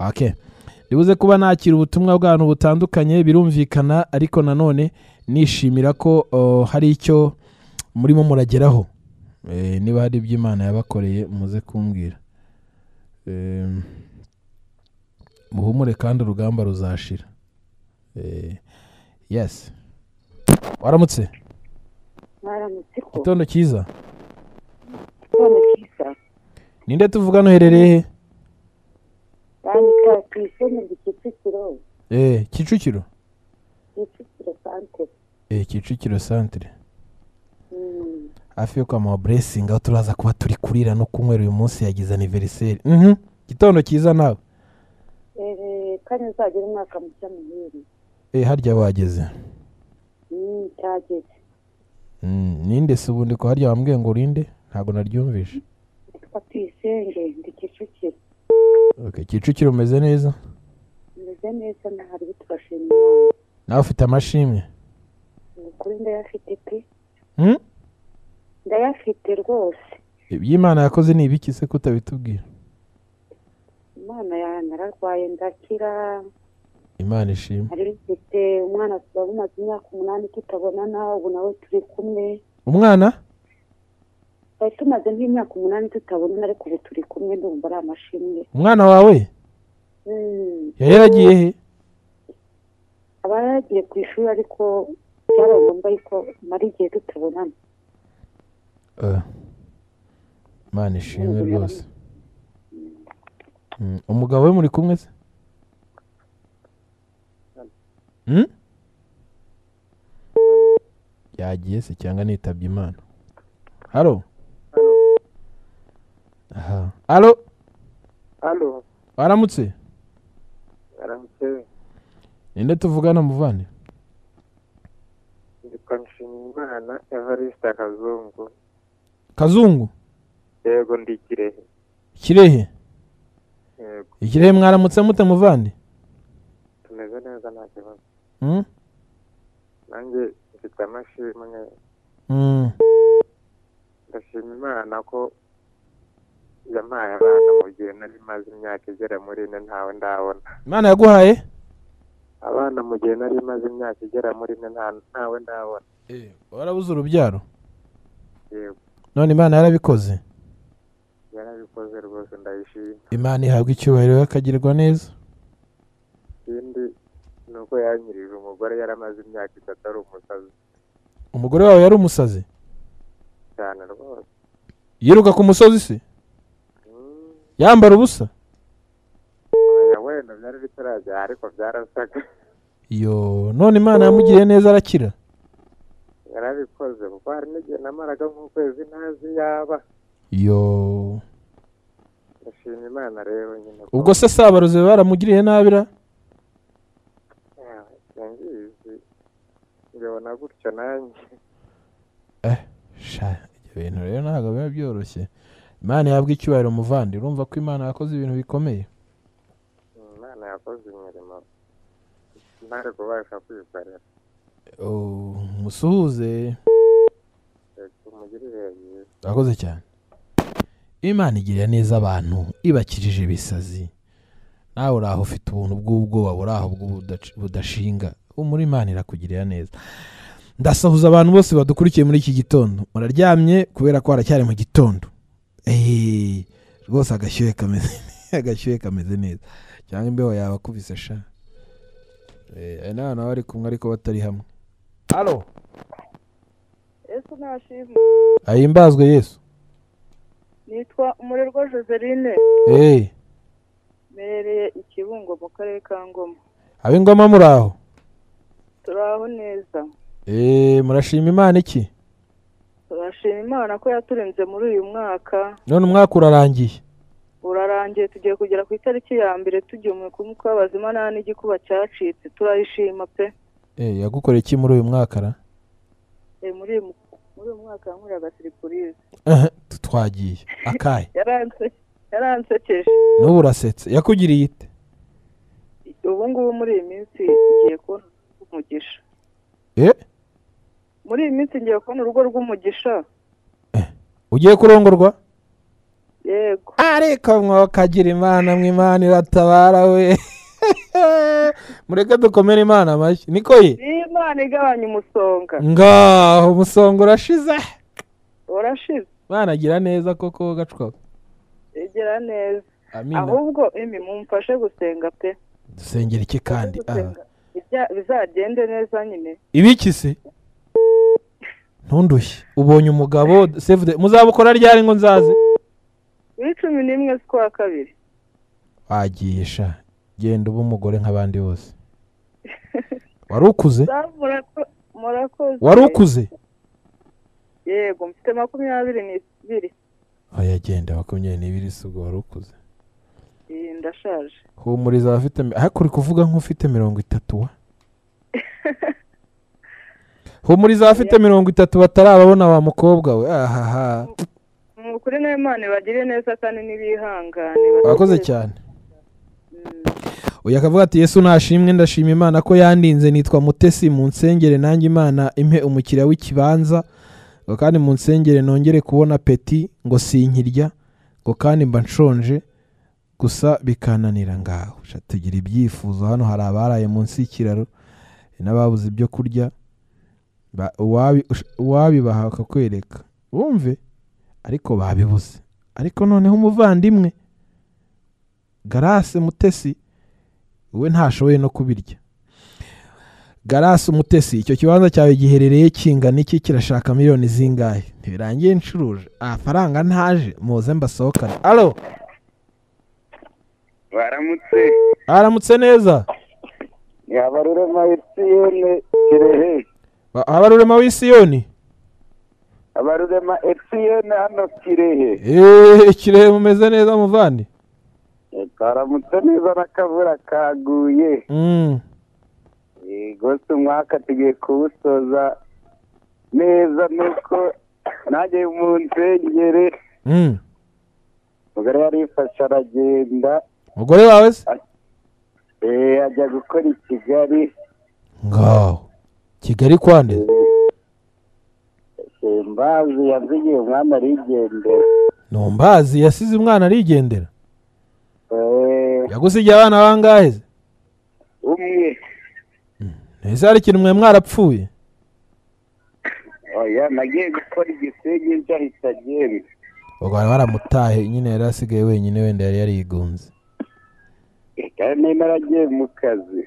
okay ndibuze kuba nakira ubutumwa bw'abantu butandukanye birumvikana ariko nanone nishimira ko eh, hari icyo murimo murageraho Eh, niba hari ibyo imana yabakoreye muze kumbwira Em, muhumure kandi urugamba ruzashira Eh, yes waramutse mwaramutse ko gitondo cyiza none kiza ninde tuvugana uherereye bandika ku ishami ndi kicukiro he Eh, kicukiro kicukiro santere Eh, kicukiro santire Mm, hafi yo kwa mama blessing aho turaza kuba turi kurira no kunywera uyu munsi yagize aniveriseri Mhm. gitondo cyiza nawe eh, kandi nzagera umwaka mushya muheri Eh, harya wageze Mm, cyageze Mm, ninde se ubundi ko harya wambwiye ngo urinde ntabwo naryumvishe nitwa tuyisenge ndi kicukiro okay. kicukiro umeze neza meze neza ntahari bitugashima imana nawe ufite amashimwe Ni ukuri ndayafite pe Hmm? ndayafite rwose iby'imana yakoze ni ibiki se kutabitubwira imana ya- nararwaye ndakira imana ishimwe nari mfite umwana tuba bumaze imyaka umunani tutabonana ubu nawe turi kumwe umwana twari tumaze nk'imyaka umunani tutabonana ariko ubu turi kumwe ndumva ari amashimwe umwana wawe Mm, yari yaragiye he aba yaragiye ku ishuri ariko byabaye ngombwa yuko mara igihe tutabonana Ah. imana ishimwe rwose Mm, umugabo we muri kumwe se Hmm? yagiye se cyangwa nitabye imana haro aha haro hano waramutse aramutse ninde tuvugana muvane yitwa nshimiyimana evariste kazungu kazungu yego ndi kirehe kirehe yego ikirehe mwaramutse mute muvande tumeze neza nta kibazo Mm? nanjye mfite amashimwe Mm. ndashima imana ko yampaye abana mu gihe nari maze imyaka igera muri ine ntawe ndabona imana yaguhaye abana mu gihe nari maze imyaka igera muri ine nta- ntawe ndabona warabuze urubyaro yego none imana yarabikoze yarabikoze rwose ndayishima imana ihabwa icyubahiro y'akagirirwa neza ikindi ni uko yanyirije umugore yaramaze imyaka itatu ari umusazi umugore wawe yari umusazi cyane rwose yiruka ku musozi se Mm. yambara ubusa Oya, wenda byari bitarajya ariko byarasaga yo none imana yamugiriye neza arakira yarabikoze kuko hari n'igihe namaraga nk'ukwezi ntazi yaba yo ndashima imana rero nyine ko- ubwo se sabaruze baramugiriye nabi ra Yawe, singizi mbibona gutyo nanjye sha ibyo bintu rero ntabwo biba byoroshye imana ihabwa icyubahiro muvandi urumva ko imana yakoze ibintu bikomeye imana yakoze imirimo ntari kubasha kwikorera Oh, musuhuze reka umugirire byiza urakoze cyane imana igirira neza abantu ibakirije ibisazi nawe uri aho ufite ubuntu bw'ubwoba uri aho bw'ubudac- budashinga muri imana irakugirira neza ndasahuza abantu bose badukurikiye muri iki gitondo muraryamye kubera ko haracyari mu gitondo Eeeh, rwose agashyuhe kameze agashyuhe kameze neza cyangwa imbeho yawe akubise sha Eh, aya ni abantu baba bari kumwe ariko batari hamwe halo yesu nashimwe ahimbazwe yesu nitwa umurerwa joseline eee mperereye ikibungo mu karere ka ngoma ab'ingoma muri aho turi aho neza Eh, murashima imana iki turashima imana ko yaturenze muri uyu mwaka none umwaka urarangiye urarangiye tugiye kugera ku itariki ya mbere tugemuwe ku mwuka w'abazima nta n'igikuba cyacitse turayishima pe Eh, yagukoreye iki muri uyu mwaka ra Eh, muri uyu mu- muri uyu mwaka yankoreraga siripurize Aha, tu- twagiye akaye yaranse- yaransekeje n'ubu urasetse yakugiriye ite ubu ngubu muri iyi minsi ngiye kubona urugo rw'umugisha Eh, muri iyi minsi ngiye kubona urugo rw'umugisha ugiye kurongorwa yego ariko mwokagira imana mwe imana iratabara we mureke dukomere imana amashyi niko ye ni imana igabanya umusonga ngaho umusonga urashize urashize banagira neza koko gacwa egera neza amina ahubwo emi mumfashe gusenga pe dusengera iki kandi ah. gusenga bijya- bizagende neza nyine ibiki se ntundushye ubonye umugabo save the muzabukora ryari ngo nzaze kuri cumi n'imwe z'ukwa kabiri wagiye sha genda uba umugore nk'abandi bose wari ukuze Za murako- murakoze wari ukuze yego mfite makumyabiri n'ibiri oya genda makumyabiri n'ibiri si ubwo wari ukuze Iyi, ndashaje humuriza abafite mi- ariko uri kuvuga nk'ufite mirongo itatu wa humuriza abafite mirongo itatu batarababona wa mukobwa we ahaha ni ukuri nayo imana ibagire neza kandi n'ibihangane wakoze bategereze. cyane Mm, uyu akavuga ati yesu nashimwe ndashima imana ko yandinze nitwa mutesi mu nsengere nanjye imana impe umukiriya w'ikibanza ngo kandi mu nsengere nongere kubona peti ngo sinkirya ngo kandi mba nshonje gusa bikananira ngaho Sha, tugira ibyifuzo hano hari abaraye munsi y'ikiraro n'ababuze ibyo kurya Ba- uwabi- ush- uwabibaha akakwereka wumve ariko babibuze ariko noneho umuvandimwe garase mutesi we ntashoboye no kubirya garasi umutesi icyo kibanza cyawe giherereye kingana iki kirashaka miliyoni zingahe ntibirangiye ncuruje amafaranga ntaje muze mbasohokane alo baramutse aramutse neza yabarurema etiyene kirehe A- abarurema w'i siyoni abarurema efusiyeni hano kirehe eee kirehe mumeze neza muvandi twaramutse neza n'akavura kaguye Mm. Eh, rwose umwaka tugiye kuwusoza neza nuko nanjye mu nsengere Mm. umugore yarifashe aragenda umugore wawe se eh, ajya gukora i kigali ngaho kigali kwande Eh, mbazi yazigiye umwami arigendera numbazi yasize umwana arigendera Eh, yagusigiye abana bangahe se umwe ese hari ikintu mwe mwarapfuye oya nagiye gukora igisenge nshya ahita agenda ubwo bari baramutahe nyine yari asigaye wenyine wenda yari yarigunze Eh, kandi niba yaragiye mu kazi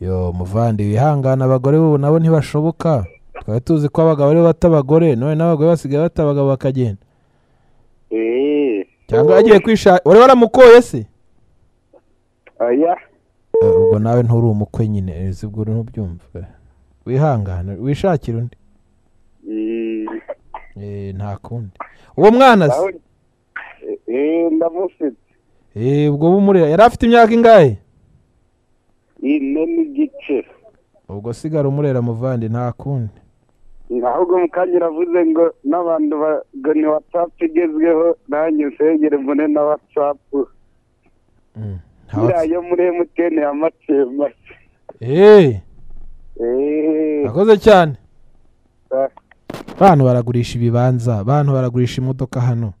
yo muvandi wihangane abagore bo nabo ntibashoboka twari tuzi ko abagabo aribo bata abagore none n'abagore basigaye bata abagabo bakagenda Eh, cyangwa yagiye kwishaka wari waramukoye se oya Eh, ubwo nawe nturi umukwe nyine eh, si bwo ntubyumva wihangane wishakire undi Mm. Eh, nta kundi uwo mwana se Pawulo, eh, ndamufite Eh, ubwo bumurera yari afite imyaka ingahe ine n'igice ubwo sigara umurera muvandi nta kundi ahubwo mukangira avuze ngo n'abantu ba- ngo ni watsapu igezweho nanjye nsengere mbone na watsapu Mm, nta iriya yo muri emutiyeni ya macema Eh, Eh, Akoze cyane ah, bantu baragurisha ibibanza bantu baragurisha imodoka hano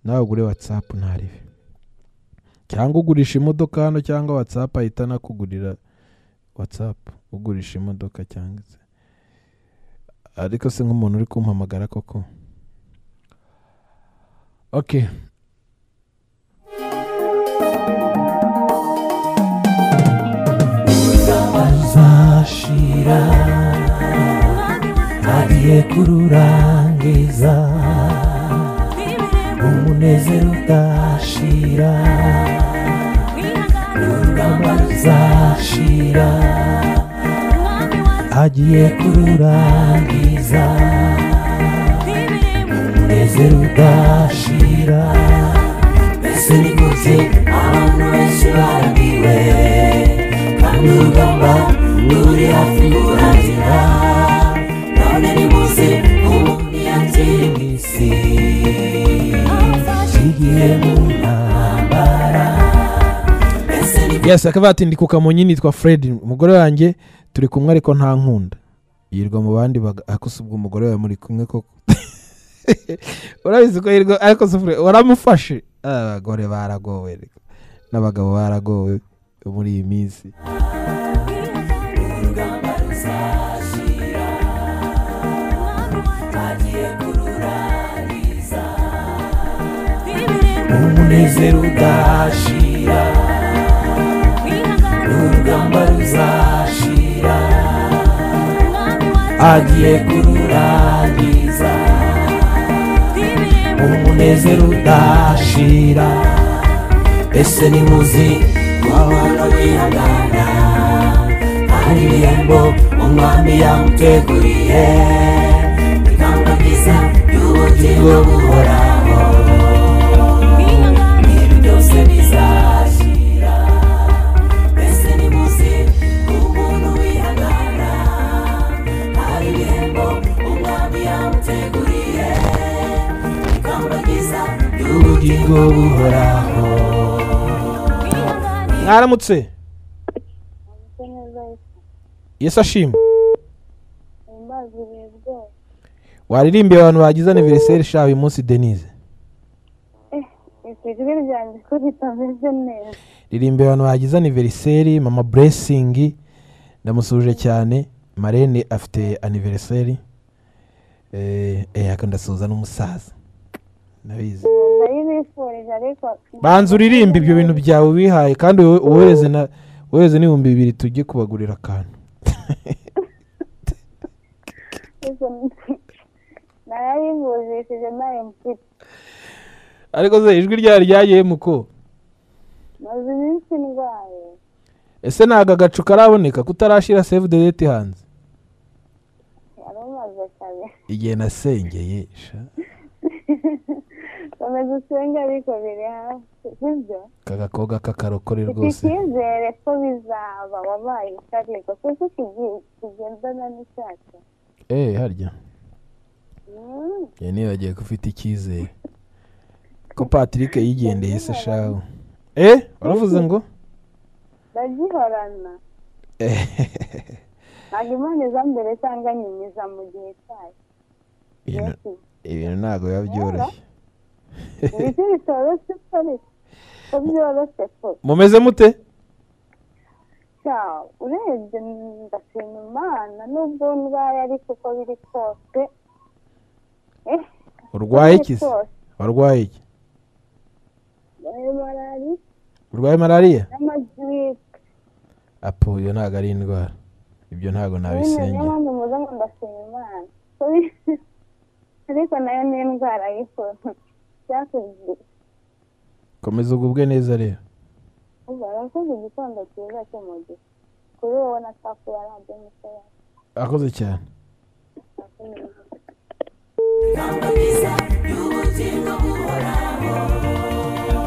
nawe ugure watsapu ntaribe cyangwa ugurisha imodoka hano cyangwa watsapu ahita anakugurira watsapu ugurisha imodoka cyangwa se ariko se nk'umuntu uri kumpamagara koko ok zashira agiye kururangiza umunezero udashira ingamba zashira agiye kururangiza umunezero udashira mbese ni gute abantu benshi baraniwe kandi urugamba ruri hafi kurangira none ni munsi umuntu yakiri mu isi kigiye mu ntambara mbese ni yes akavati ndi kukamonyi nitwa fred umugore wanjye turi kumwe ariko nta nkunda yirwa mu bandi baga- ariko si ubwo umugore wawe muri kumwe koko urabizi ko yirwa ariko si Fred, waramufashe Ah, abagore baragowe reka. n'abagabo baragowe muri iyi minsi urugamba ruzashira agiye kururangiza umunezero udashira urugamba ruzashira agiye kururangiza umunezero udashira ese ni muzi ko abantu bihangana hari ibihembo umwami yamuteguriye ingamba byiza y'ubugingo buhoraho ibi byose bizashira ese ni muzi ko umuntu wihangana hari ibihembo umwami yamuteguriye ingamba byiza y'ubugingo buhoraho mwaramutse yesu ashimwe waririmbiye abantu bagize aniveriseri sha uyu munsi denise ijwi ryanjye ko ritameze neza ririmbiye abantu bagize aniveriseri mama buresingi ndamusuhuje cyane marene afite aniveriseri eh aka ndasuhuza n'umusaza ndabizi ndayibifurije ariko banza uririmbe ibyo bintu byawe wihaye kandi wowe wohereze na wohereze n'ibihumbi bibiri tujye kubagurira akantu narayivujishije nayo mfite ariko se ijwi ryari ryagiyemo ko maze iminsi ndwaye ese ntabwo agacu karaboneka kutarashyira save the date hanze igihe nasengeye sha, komeza usenge ariko biri hafi sibyo aka gakobwa k'akarokore ufite rwose icyizere ko bizaba wabaye utariko kuko kigiye kigendana n'icyacu eee harya Mm. njye nibagiwe ko ufite icyizere ko patrick yigendeye se shawe eee waravuze ngo ndagihorana Ehehehe. ntabwo imana iza mbere cyangwa nyuma iza mu gihe cyayo ibintu Yesu. ibintu ntabwo biba byoroshye ibiti bitoroshye ko bita ko byoroshye ko mumeze mute cyawe urebye ndashima imana n'ubwo ndwaye ariko uko biri kose eh, uko urwaye biri iki se kose, warwaye iki eh, malariya urwaye malariya n'amagiripe apo iyo ntabwo ari indwara ibyo ntabwo nyine niyo nabisengera mpamvu muze ngo ndashima imana Ko bi- ariko nayo ni indwara y'ukuntu byakunze komeza ugubwe neza rero ubu arakoze igitondo cyiza cy'umugisha kuri wowe na safu ya radiyo muto yawe akoze cyane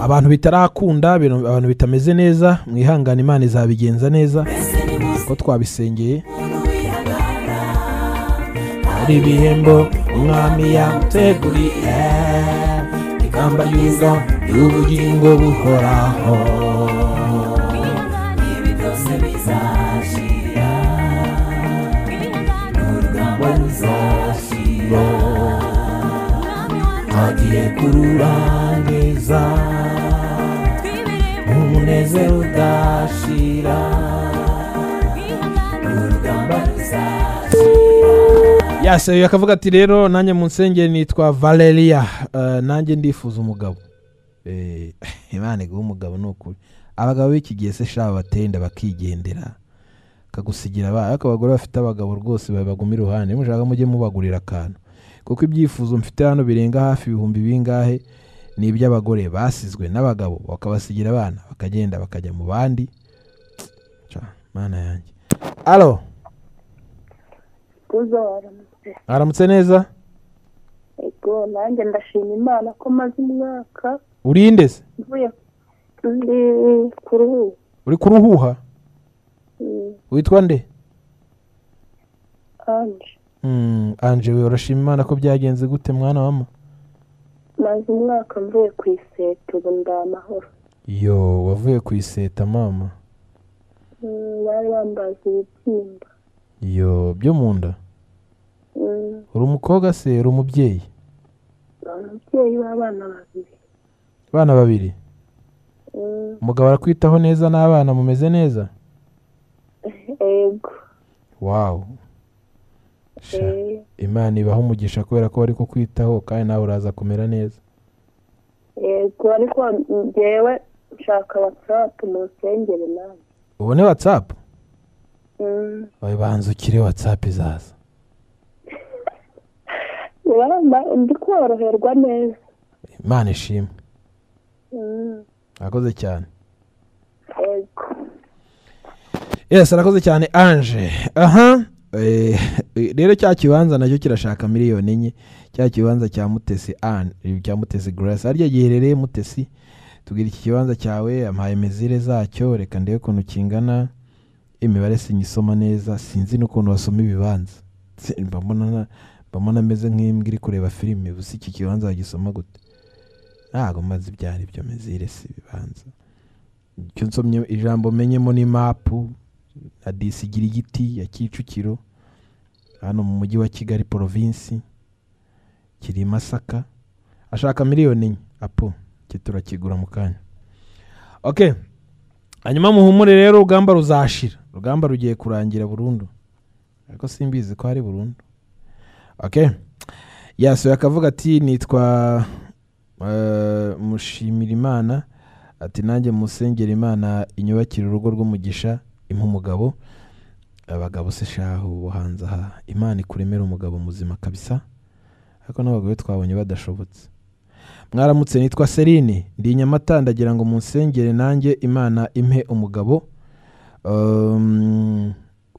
abantu bitarakunda ibintu- abantu bitameze neza mwihangane imana izabigenza neza kuko twabisengeye hari ibihembo umwami yamuteguriye ikamba y'ubwa y'ubugingo buhoraho ibi byose bizashira n'urugamba ruzashira agiye kururangiza umunezero udashira n'urugamba ruzashira yaseruye akavuga ati rero nanjye mu nsengero nitwa valeria Eh, nanjye ndifuza umugabo Eh, imana iguha umugabo ni ukuri abagabo b'iki gihe se shaba batenda bakigendera kagusigira abana ariko abagore bafite abagabo rwose babaguma iruhande mushaka mujye mubagurira akantu kuko ibyifuzo mfite hano birenga hafi ibihumbi bingahe ni iby'abagore basizwe n'abagabo bakabasigira abana bakagenda bakajya mu bandi Ca, mana yanjye alo kuza waramutse aramutse neza ego nanjye ndashima imana ko maze umwaka urinde se mvuye ndi kuri ubu uri kuruhuha witwa nde anje Mm, anje we urashima imana ko byagenze gute mwana wama maze umwaka mvuye ku iseta ubu ndi amahoro yo wavuye ku iseta mama Mm, bari bambaza ibibyimba yo byo mu nda Mm, uri umukobwa se uri umubyeyi ni umubyeyi w'abana babiri abana babiri Mm, umugabo arakwitaho neza n'abana mumeze neza ego wawu Sha, eh, imana ibaha umugisha kubera ko bari kukwitaho kandi nawe uraza kumera neza ego ariko ngewe nshaka watsapu mu rusengero nawe ubone watsapu Mm, banzukire watsapu izaza urabona ndi koroherwa neza imana ishimwe Mm, akoze cyane ego yes arakoze cyane anje aha Eh, rero cya kibanza nacyo kirashaka miliyoni enye cya kibanza cya mutesi Anne, cya mutesi grace harya giherereye mutesi tubwira iki kibanza cyawe ampaye mezire zacyo reka ndebe ukuntu kingana imibare sinyisoma neza sinzi n'ukuntu wasoma ibibanza Si- mba mbona na- mba mbona ameze nk'imbwa iri kureba filime gusa iki kibanza wagisoma gute ntabwo maze ibyari byo mezire si ibibanza icyo nsomye ijambo menyemo ni mapu na disigira igiti ya kicukiro hano mu mujyi wa kigali porovinsi kiri i masaka ashaka miliyoni enye apo iki turakigura mu kanya ok hanyuma muhumure rero urugamba ruzashira urugamba rugiye kurangira burundu ariko simbizi ko hari burundu ok yasuye akavuga ati nitwa eh, mushimirimana ati nanjye musengera imana inyubakire urugo rw'umugisha impa umugabo abagabo se shahu bo hanze aha imana ikuremera umugabo muzima kabisa ariko n'abagore twabonye badashobotse mwaramutse nitwa serine ndi i nyamata ndagira ngo munsengere nanjye imana impe umugabo um,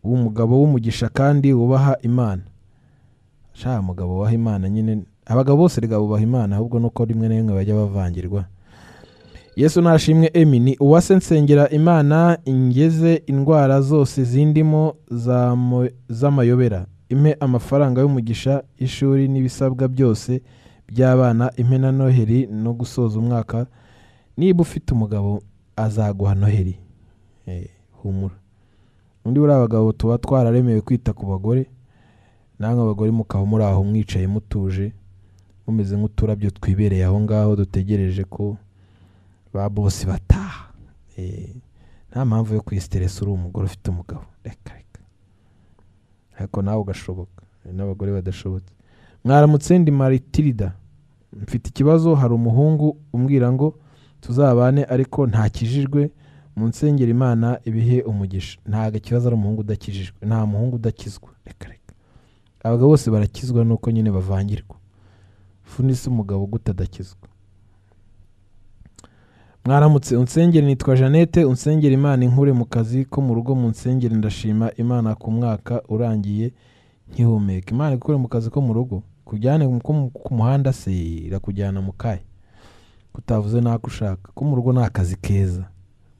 w'umugabo w'umugisha kandi wubaha imana sha mugabo waha imana nyine abagabo bose rega bubaha imana ahubwo nuko rimwe na rimwe bajya bavangirwa yesu nashimwe emi ni uwase nsengera imana ingeze indwara zose zindimo zamo- z'amayobera impe amafaranga y'umugisha y'ishuri n'ibisabwa byose by'abana impe na noheri no gusoza umwaka niba ufite umugabo azaguha noheri Eh, humura undi buriya abagabo tuba twararemewe kwita ku bagore namwe abagore mukaba muri aho mwicaye mutuje mumeze nk'uturabyo twibereye aho ngaho dutegereje ko ba bose bataha Eh, nta mpamvu yo kwisiteresa uri umugore ufite umugabo reka reka ariko nawe ugashoboka hari n'abagore badashobotse mwaramutsendi maritirida mfite ikibazo hari umuhungu umbwira ngo tuzabane ariko ntakijijwe mu nsengero imana ibihe umugisha ntabwo ikibazo ari umuhungu udakijijwe nta muhungu udakizwa reka reka abagabo bose barakizwa nuko nyine bavangirwa funise umugabo gute adakizwa mwaramutse unsengere nitwa jeannette unsengere imana inkure mu kazi ko mu rugo mu nsengere ndashima imana ku mwaka urangiye nkihumeka imana ikure mu kazi ko mu rugo kujyane ko mu- ku muhanda se irakujyana mu kahe kutavuze n'ako ushaka ko mu rugo ni akazi keza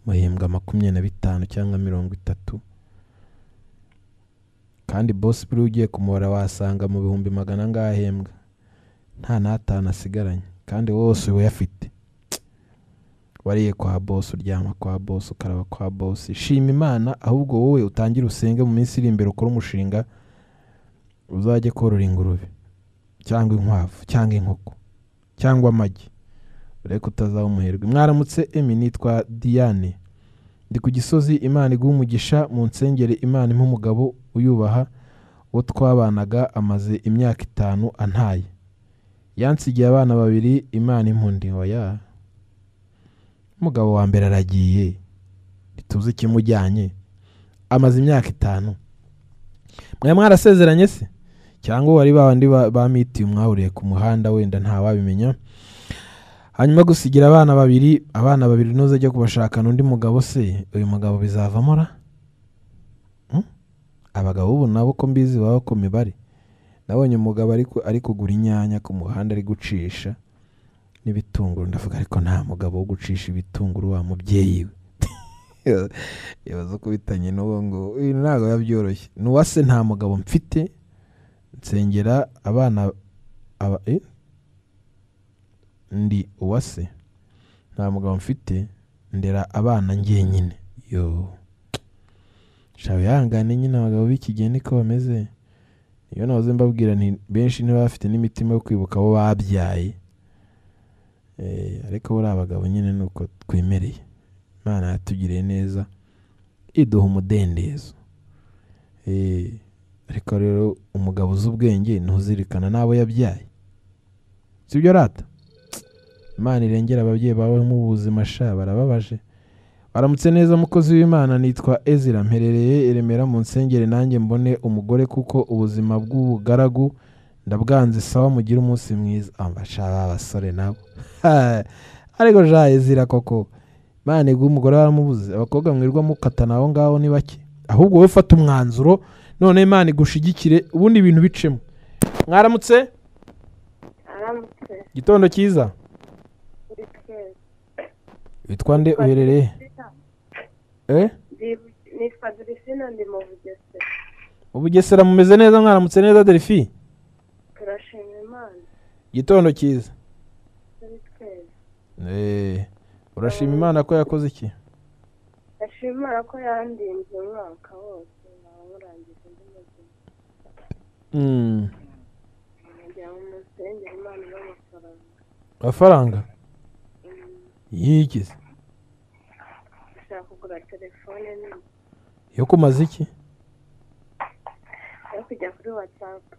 muhembwa makumyabiri na bitanu cyangwa mirongo itatu kandi bosi buriya ugiye kumubara wasanga mu bihumbi magana angahe ahembwa nta n'atanu asigaranye kandi wose we afite wariye kwa bosi uryama kwa bosi ukaraba kwa bosi shima imana ahubwo wowe utangire usenge mu minsi iri imbere ukore umushinga uzajye korora ingurube cyangwa inkwavu cyangwa inkoko cyangwa amagi ureke utazaba umuherwe mwaramutse emi nitwa diane ndi ku gisozi imana iguha umugisha mu nsengere imana impa umugabo uyubaha uwo twabanaga amaze imyaka itanu antaye yansigiye abana babiri imana impundi oya umugabo wa mbere aragiye ntituzi ikimujyanye amaze imyaka itanu mwari mwarasezeranye se cyangwa wari ba bandi ba- ba mitiyu mwahuriye ku muhanda wenda ntawabimenya hanyuma gusigira abana babiri abana babiri nuzajya kubashakana undi mugabo se uyu mugabo bizavamo ra Hmm? abagabo ubu nabo ko mbizi baba ku mibare nabonye umugabo ari ku- ari kugura inyanya ku muhanda ari gucisha n'ibitunguru ndavuga ariko nta mugabo wo gucisha ibitunguru wa mubyeyi we yabaza ko bitanye n'uwo ngo "Uyu ntabwo biba byoroshye n'uwase nta mugabo mfite nsengera abana aba, eh? ndi uwase nta mugabo mfite ndera abana njyenyine yo shawe yangane nyine abagabo b'iki gihe niko bameze iyo nahoze mbabwira nti benshi ntibafite n'imitima yo kwibuka abo babyaye Eh, ariko buriya abagabo nyine ni uko twemereye imana yatugiriye neza iduha umudendezo Eh, ariko rero umugabo uzi ubwenge ntuzirikana n'abo yabyaye sibyo rata imana irengera ababyeyi bawe mu buzima sha barababaje baramutse neza mukozi w'imana nitwa ezira mperereye iremera mu nsengere nanjye mbone umugore kuko ubuzima bw'ubugaragu ndabwanze sawa mugire umunsi mwiza abasha abasore nabo Ha, ariko jaye zira koko imana iguha umugore waramubuze abakobwa mwirwa mukatana aho ngaho ni bake ahubwo wowe fata umwanzuro none imana igushigikire ubundi ibintu bicemo mwaramutse aramutse gitondo cyiza buri twese witwa nde uherereye eh ni fadiricina ndi mu bugesera mu bugesera mumeze neza mwaramutse neza delphi turashima imana gitondo cyiza buri twese eh urashima imana ko yakoze iki ndashima imana ko yandinze umwaka wose nkaba murangiza undi muzima Mm, nkajya mu musengero imana n'amafaranga amafaranga yigize ndashaka kugura telefone nini yo kumaze iki yo kujya kuri watsapu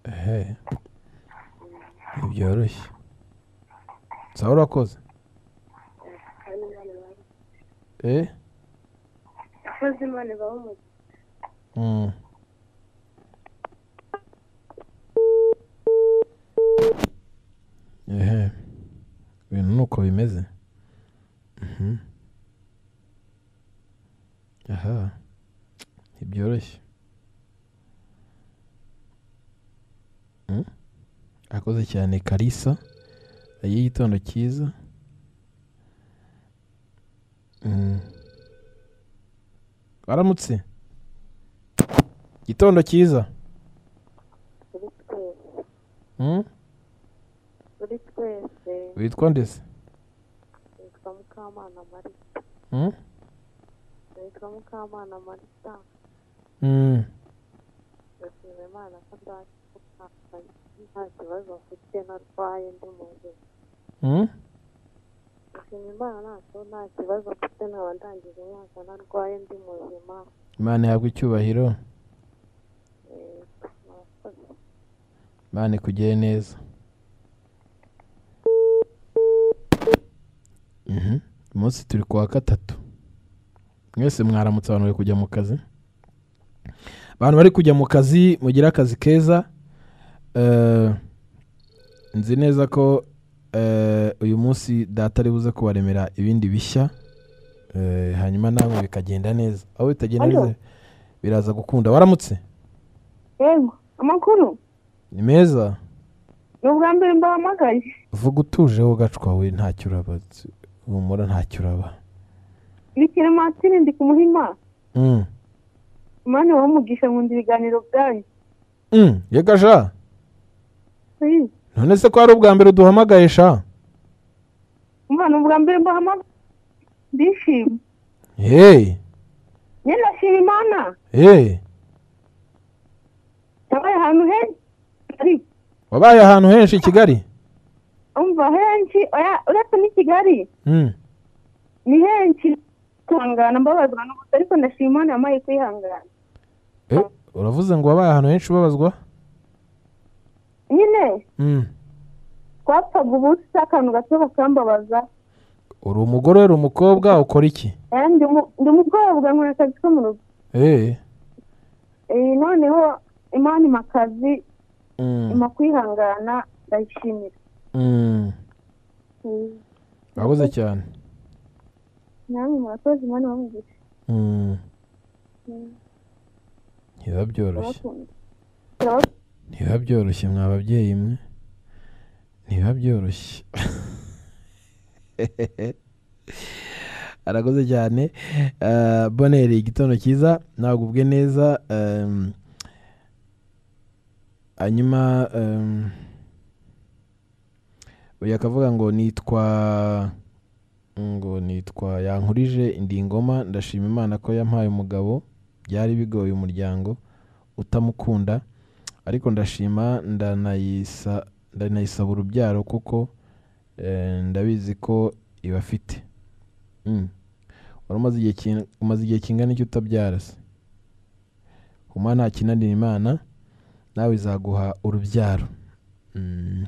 ehe ntibyoroshye sawa urakoze kandi imana ibahe eh yakoze imana ibahe umugisha Mm. ehe ibintu ni uko bimeze Mhm. aha ntibyoroshye Mm. akoze cyane karisa y'igitondo cyiza Mm. waramutse gitondo cyiza kuri twese Mm. kuri twese witwa ndetse nitwa mukamana marita Mm. nitwa mukamana marita Mm. ndashima imana ko ndakutandukanye nta kibazo mfite narwaye ndi mu nzira Mm. ndashima imana ko nta kibazo mfite nkaba ndangije umwaka narwaye ndi muzima imana ihabwa icyubahiro Eh, murakoze imana ikugire neza Mhm. umunsi turi ku wa gatatu mwese mwaramutse abantu bari kujya mu kazi abantu bari kujya mu kazi mugire akazi keza Eh, nzi neza ko eh, uyu munsi data ari buze kubaremera ibindi bishya Eh, hanyuma namwe bikagenda neza aho bitagenda Halo. neza biraza gukunda waramutse yego amakuru ni meza ni ubwa mbere mbahamagaye vuga utuje wowe gacwa we ntacyo uraba humura ntacyo uraba ni kirematire ndi ku muhima Mm. umwanya wawumugisha nkunda ibiganiro byanyu Mm, yega sha Hey, none se ko ari ubwa mbere uduhamagaye sha umva ni ubwa mbere mbahamagaye ndishima hey njye ndashima imana hey yabaye ahantu henshi wabaye ahantu henshi i kigali umva henshi oya uretse n'i kigali Mm. ni henshi kwihangana mbabazwa n'ubusa ariko ndashima imana yamaye kwihangana Eh, uravuze ngo wabaye ahantu henshi ubabazwa nyine Mm. twapfaga ubusa akantu gato bakambabaza uri umugore uri umukobwa ukora iki Eh, ndi mu- ndi umukobwa nkora akazi ko mu rugo hey Eh, noneho imana ima akazi Mm. ima kwihangana ndayishimira Mm. Eh, urakoze cyane namwe murakoze imana bamugisha Mm. ntibiba byoroshye turabakunda ntibiba byoroshye mwa babyeyi mwe ntibiba byoroshye arakoze cyane Eh, boneri igitondo cyiza nagubwe neza em, hanyuma em, uyu akavuga ngo nitwa ngo nitwa yankurije indi ngoma ndashima imana ko yampaye umugabo byari bigoye umuryango utamukunda ariko ndashima ndanayisa ndanayisaba urubyaro kuko eh, ndabizi ko ibafite Mm. wari umaze igihe kin- umaze igihe kingana iki utabyara se umwana ntakinanira imana nawe izaguha urubyaro Mm.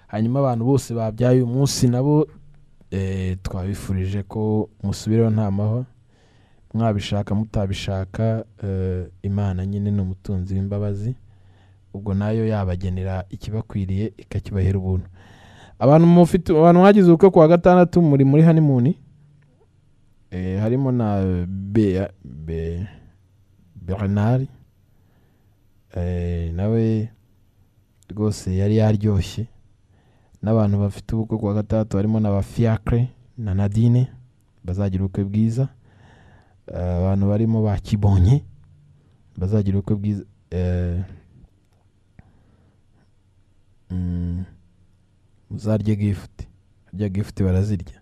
hanyuma abantu bose babyaye uyu munsi nabo eh, twabifurije ko musubireho nta mahwa mwabishaka mutabishaka eh, imana nyine ni umutunzi w'imbabazi ubwo nayo yabagenera ikibakwiriye ikakibahera ubuntu abantu mufite abantu mwagize ubukwe ku wa gatandatu muri muri hanimuni eh, harimo na Bea, Be, Bernard eh, nawe rwose yari yaryoshye n'abantu bafite ubukwe ku wa gatandatu harimo na ba Fiacre na Nadine bazagira ubukwe bwiza Eh, abantu barimo ba Kibonye bazagira ubukwe bwiza eh, Mm. muzarye gifuti harya gifuti barazirya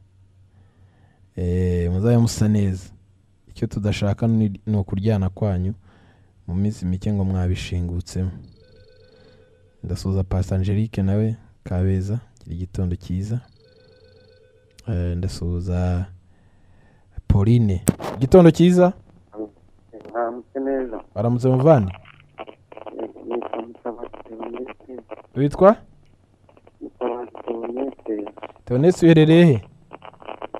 Eh, muzabe musa neza icyo tudashaka ni ni ukuryana kwanyu mu minsi mike ngo mwabishingutsemo ndasuhuza pasi angelique nawe kabeza gira igitondo cyiza Eh, ndasuhuza pauline igitondo cyiza ntamutse neza baramutse muvandi nitwa mutabateonete witwa mutabateonete teonesi uherereye he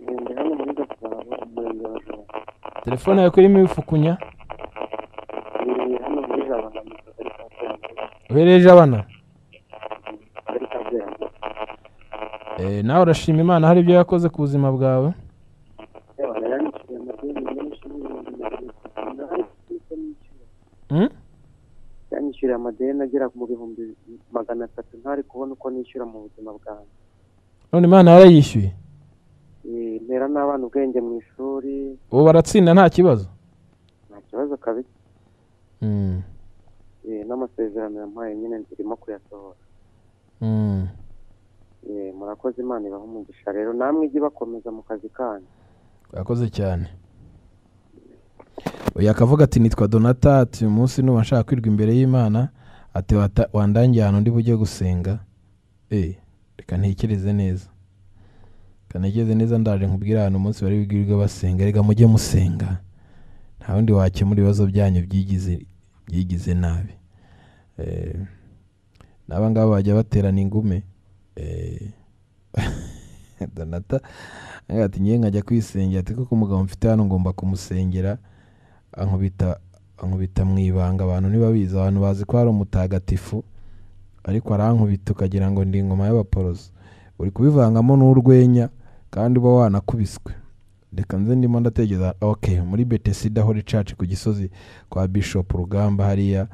ngende hano muri gasabo umurenge wa rubavu telefone yawe ko irimo ibifukunya ngende hano muri jabana mu kagari ka kayanza uhereje abana akagari ka kayanza Eh, nawe urashima imana hari ibyo yakoze ku buzima bwawe yabana yandikishije amadeni menshi n'ibihumbi magana atanu ariko niko nishyura Mm? yanyishyuriye amadeni agera mu bihumbi magana atatu ntari kubona uko nishyura mu buzima bwanjye none imana warayishyuye Eh, ntera n'abana ubwenge mu ishuri ubu baratsinda nta kibazo nta kibazo kabisa Mm, Eh, n'amasezerano yampaye nyine ndirimo kuyasohora mm. Eh, murakoze imana ibaha umugisha rero namwe ijye bakomeza mu kazi kanyu urakoze cyane uyu akavuga ati nitwa donata ati uyu munsi nuba nshaka kwirwa imbere y'imana ati "Wata- wandangiye ahantu ndi bujye gusenga Eh, reka ntekereze neza reka ntekereze neza ndaje nkubwire ahantu umunsi bari bwirwe basenga reka mujye musenga nta wundi wakemura ibibazo byanyu byigize byigize nabi Eh, n'aba ngaba bajya baterana ingume Eh, donata Agira ati ngiye nkajya kwisengera ati kuko umugabo mfite hano ngomba kumusengera ankubita ankubita mu ibanga abantu ntibabizi abantu bazi ko hari umutagatifu ariko arankubita ukagira ngo ndi ingoma y'abaporoso uri kubivangamo n'urwenya kandi uba wanakubiswe reka nze ndimo ndatekereza ok muri betesida hori caci ku gisozi kwa bishop rugamba hariya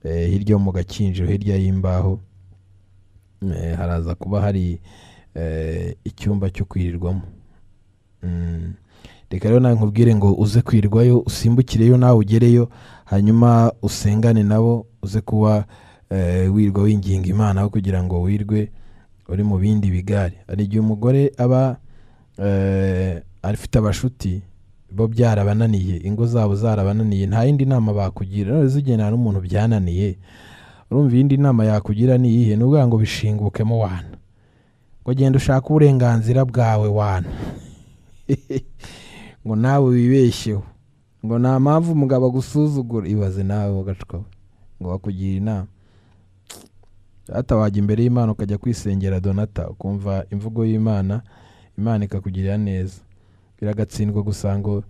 eh, hirya yo mu gakinjiro hirya y'imbaho Eh, haraza kuba hari eh, icyumba cyo kwirirwamo Mm. reka rero nawe nkubwire ngo uze kwirirwayo usimbukireyo nawe ugereyo hanyuma usengane nabo uze kuba eh, wirwa winginga imana aho kugira ngo wirwe uri mu bindi bigare hari igihe umugore aba eh, afite abashuti bo byarabananiye ingo zabo zarabananiye nta yindi nama bakugira none zigendana n'umuntu byananiye urumva iyindi nama yakugira ni iyihe ni ukuvuga ngo bishingukemo wana ngo genda ushake uburenganzira bwawe wana ngo nawe wibeshyeho ngo nta mpamvu umugabo agusuzugura ibaze nawe wagacukawe ngo bakugira inama data wajya imbere y'imana ukajya kwisengera donata ukumva imvugo y'imana imana ikakugirira neza biragatsindwa gusa ngo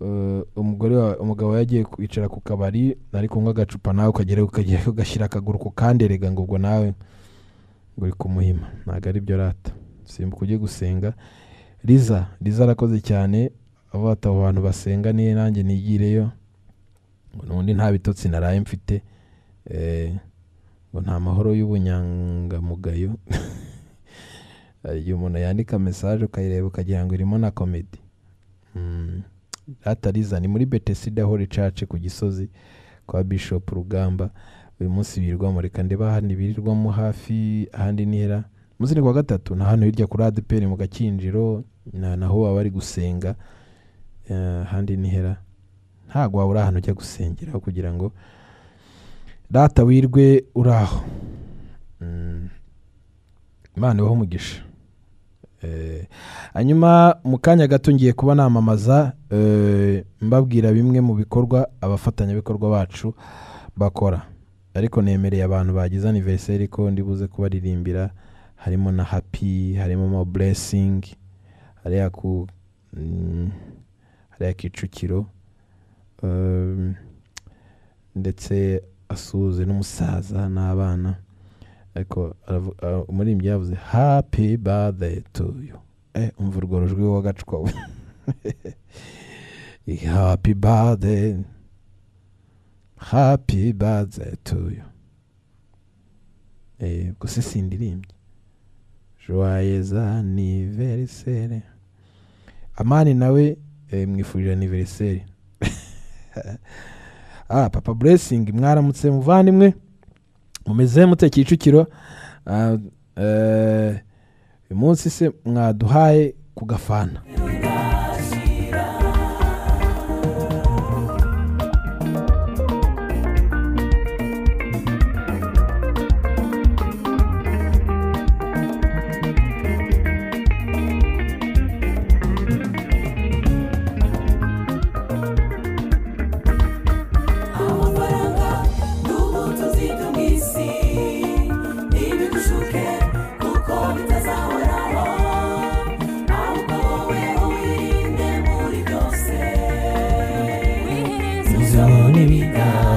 eh, umugore wa- umugabo yagiye kwicara ku kabari ari kunywa agacupa nawe ukagera ukagera ugashyira akaguru ku kandi erega ngo ubwo nawe ngo uri kumuhima ntabwo ari byo rata simbuka ujye gusenga riza riza arakoze cyane avuga ati abo bantu basenga niyo nanjye nigireyo ngo n'ubundi nta bitotsi naraye mfite Eh, ngo nta mahoro y'ubunyangamugayo hari igihe umuntu yandika mesaje ukayireba ukagira ngo irimo na komedi Mm. rata riza ni muri betesida hori caci ku gisozi kwa bishop rugamba uyu munsi birirwamo reka ndeba ahandi birirwamo hafi ahandi nihera munsi ni kuwa gatatu na hano hirya kuri adeperi mu gakinjiro na naho baba bari gusenga eh, ahandi nihera ntabwo waba uri ahantu ujya gusengera aho kugira ngo data wirwe uri aho Mm. imana ibaho umugisha Eh, hanyuma mu kanya gato ngiye kuba namamaza eh, mbabwira bimwe mu bikorwa abafatanyabikorwa bacu bakora ariko nemereye abantu bagize aniveriseri ko ndibuze kubaririmbira harimo na happy harimo mo blessing hariya ku mm, hariya kicukiro Um, ndetse asuhuze n'umusaza n'abana ariko aravu- ah, umuririmbyi yavuze happy birthday to you eh umva urwo rujwi w'agacupa we happy birthday happy birthday to you eh gusa sindirimbye joyeux anniversaire amani nawe eh, mwifurije anniversaire ah papa blessing mwaramutse muvandimwe mumeze mute kicukiro Ah, eh, uyu munsi se mwaduhaye ku gafana amafaranga n'ubutunzi bwo mu isi ntibigushuke kuko bitazahoraho ahubwo wowe uwirinde muri byose izo ni ibiganza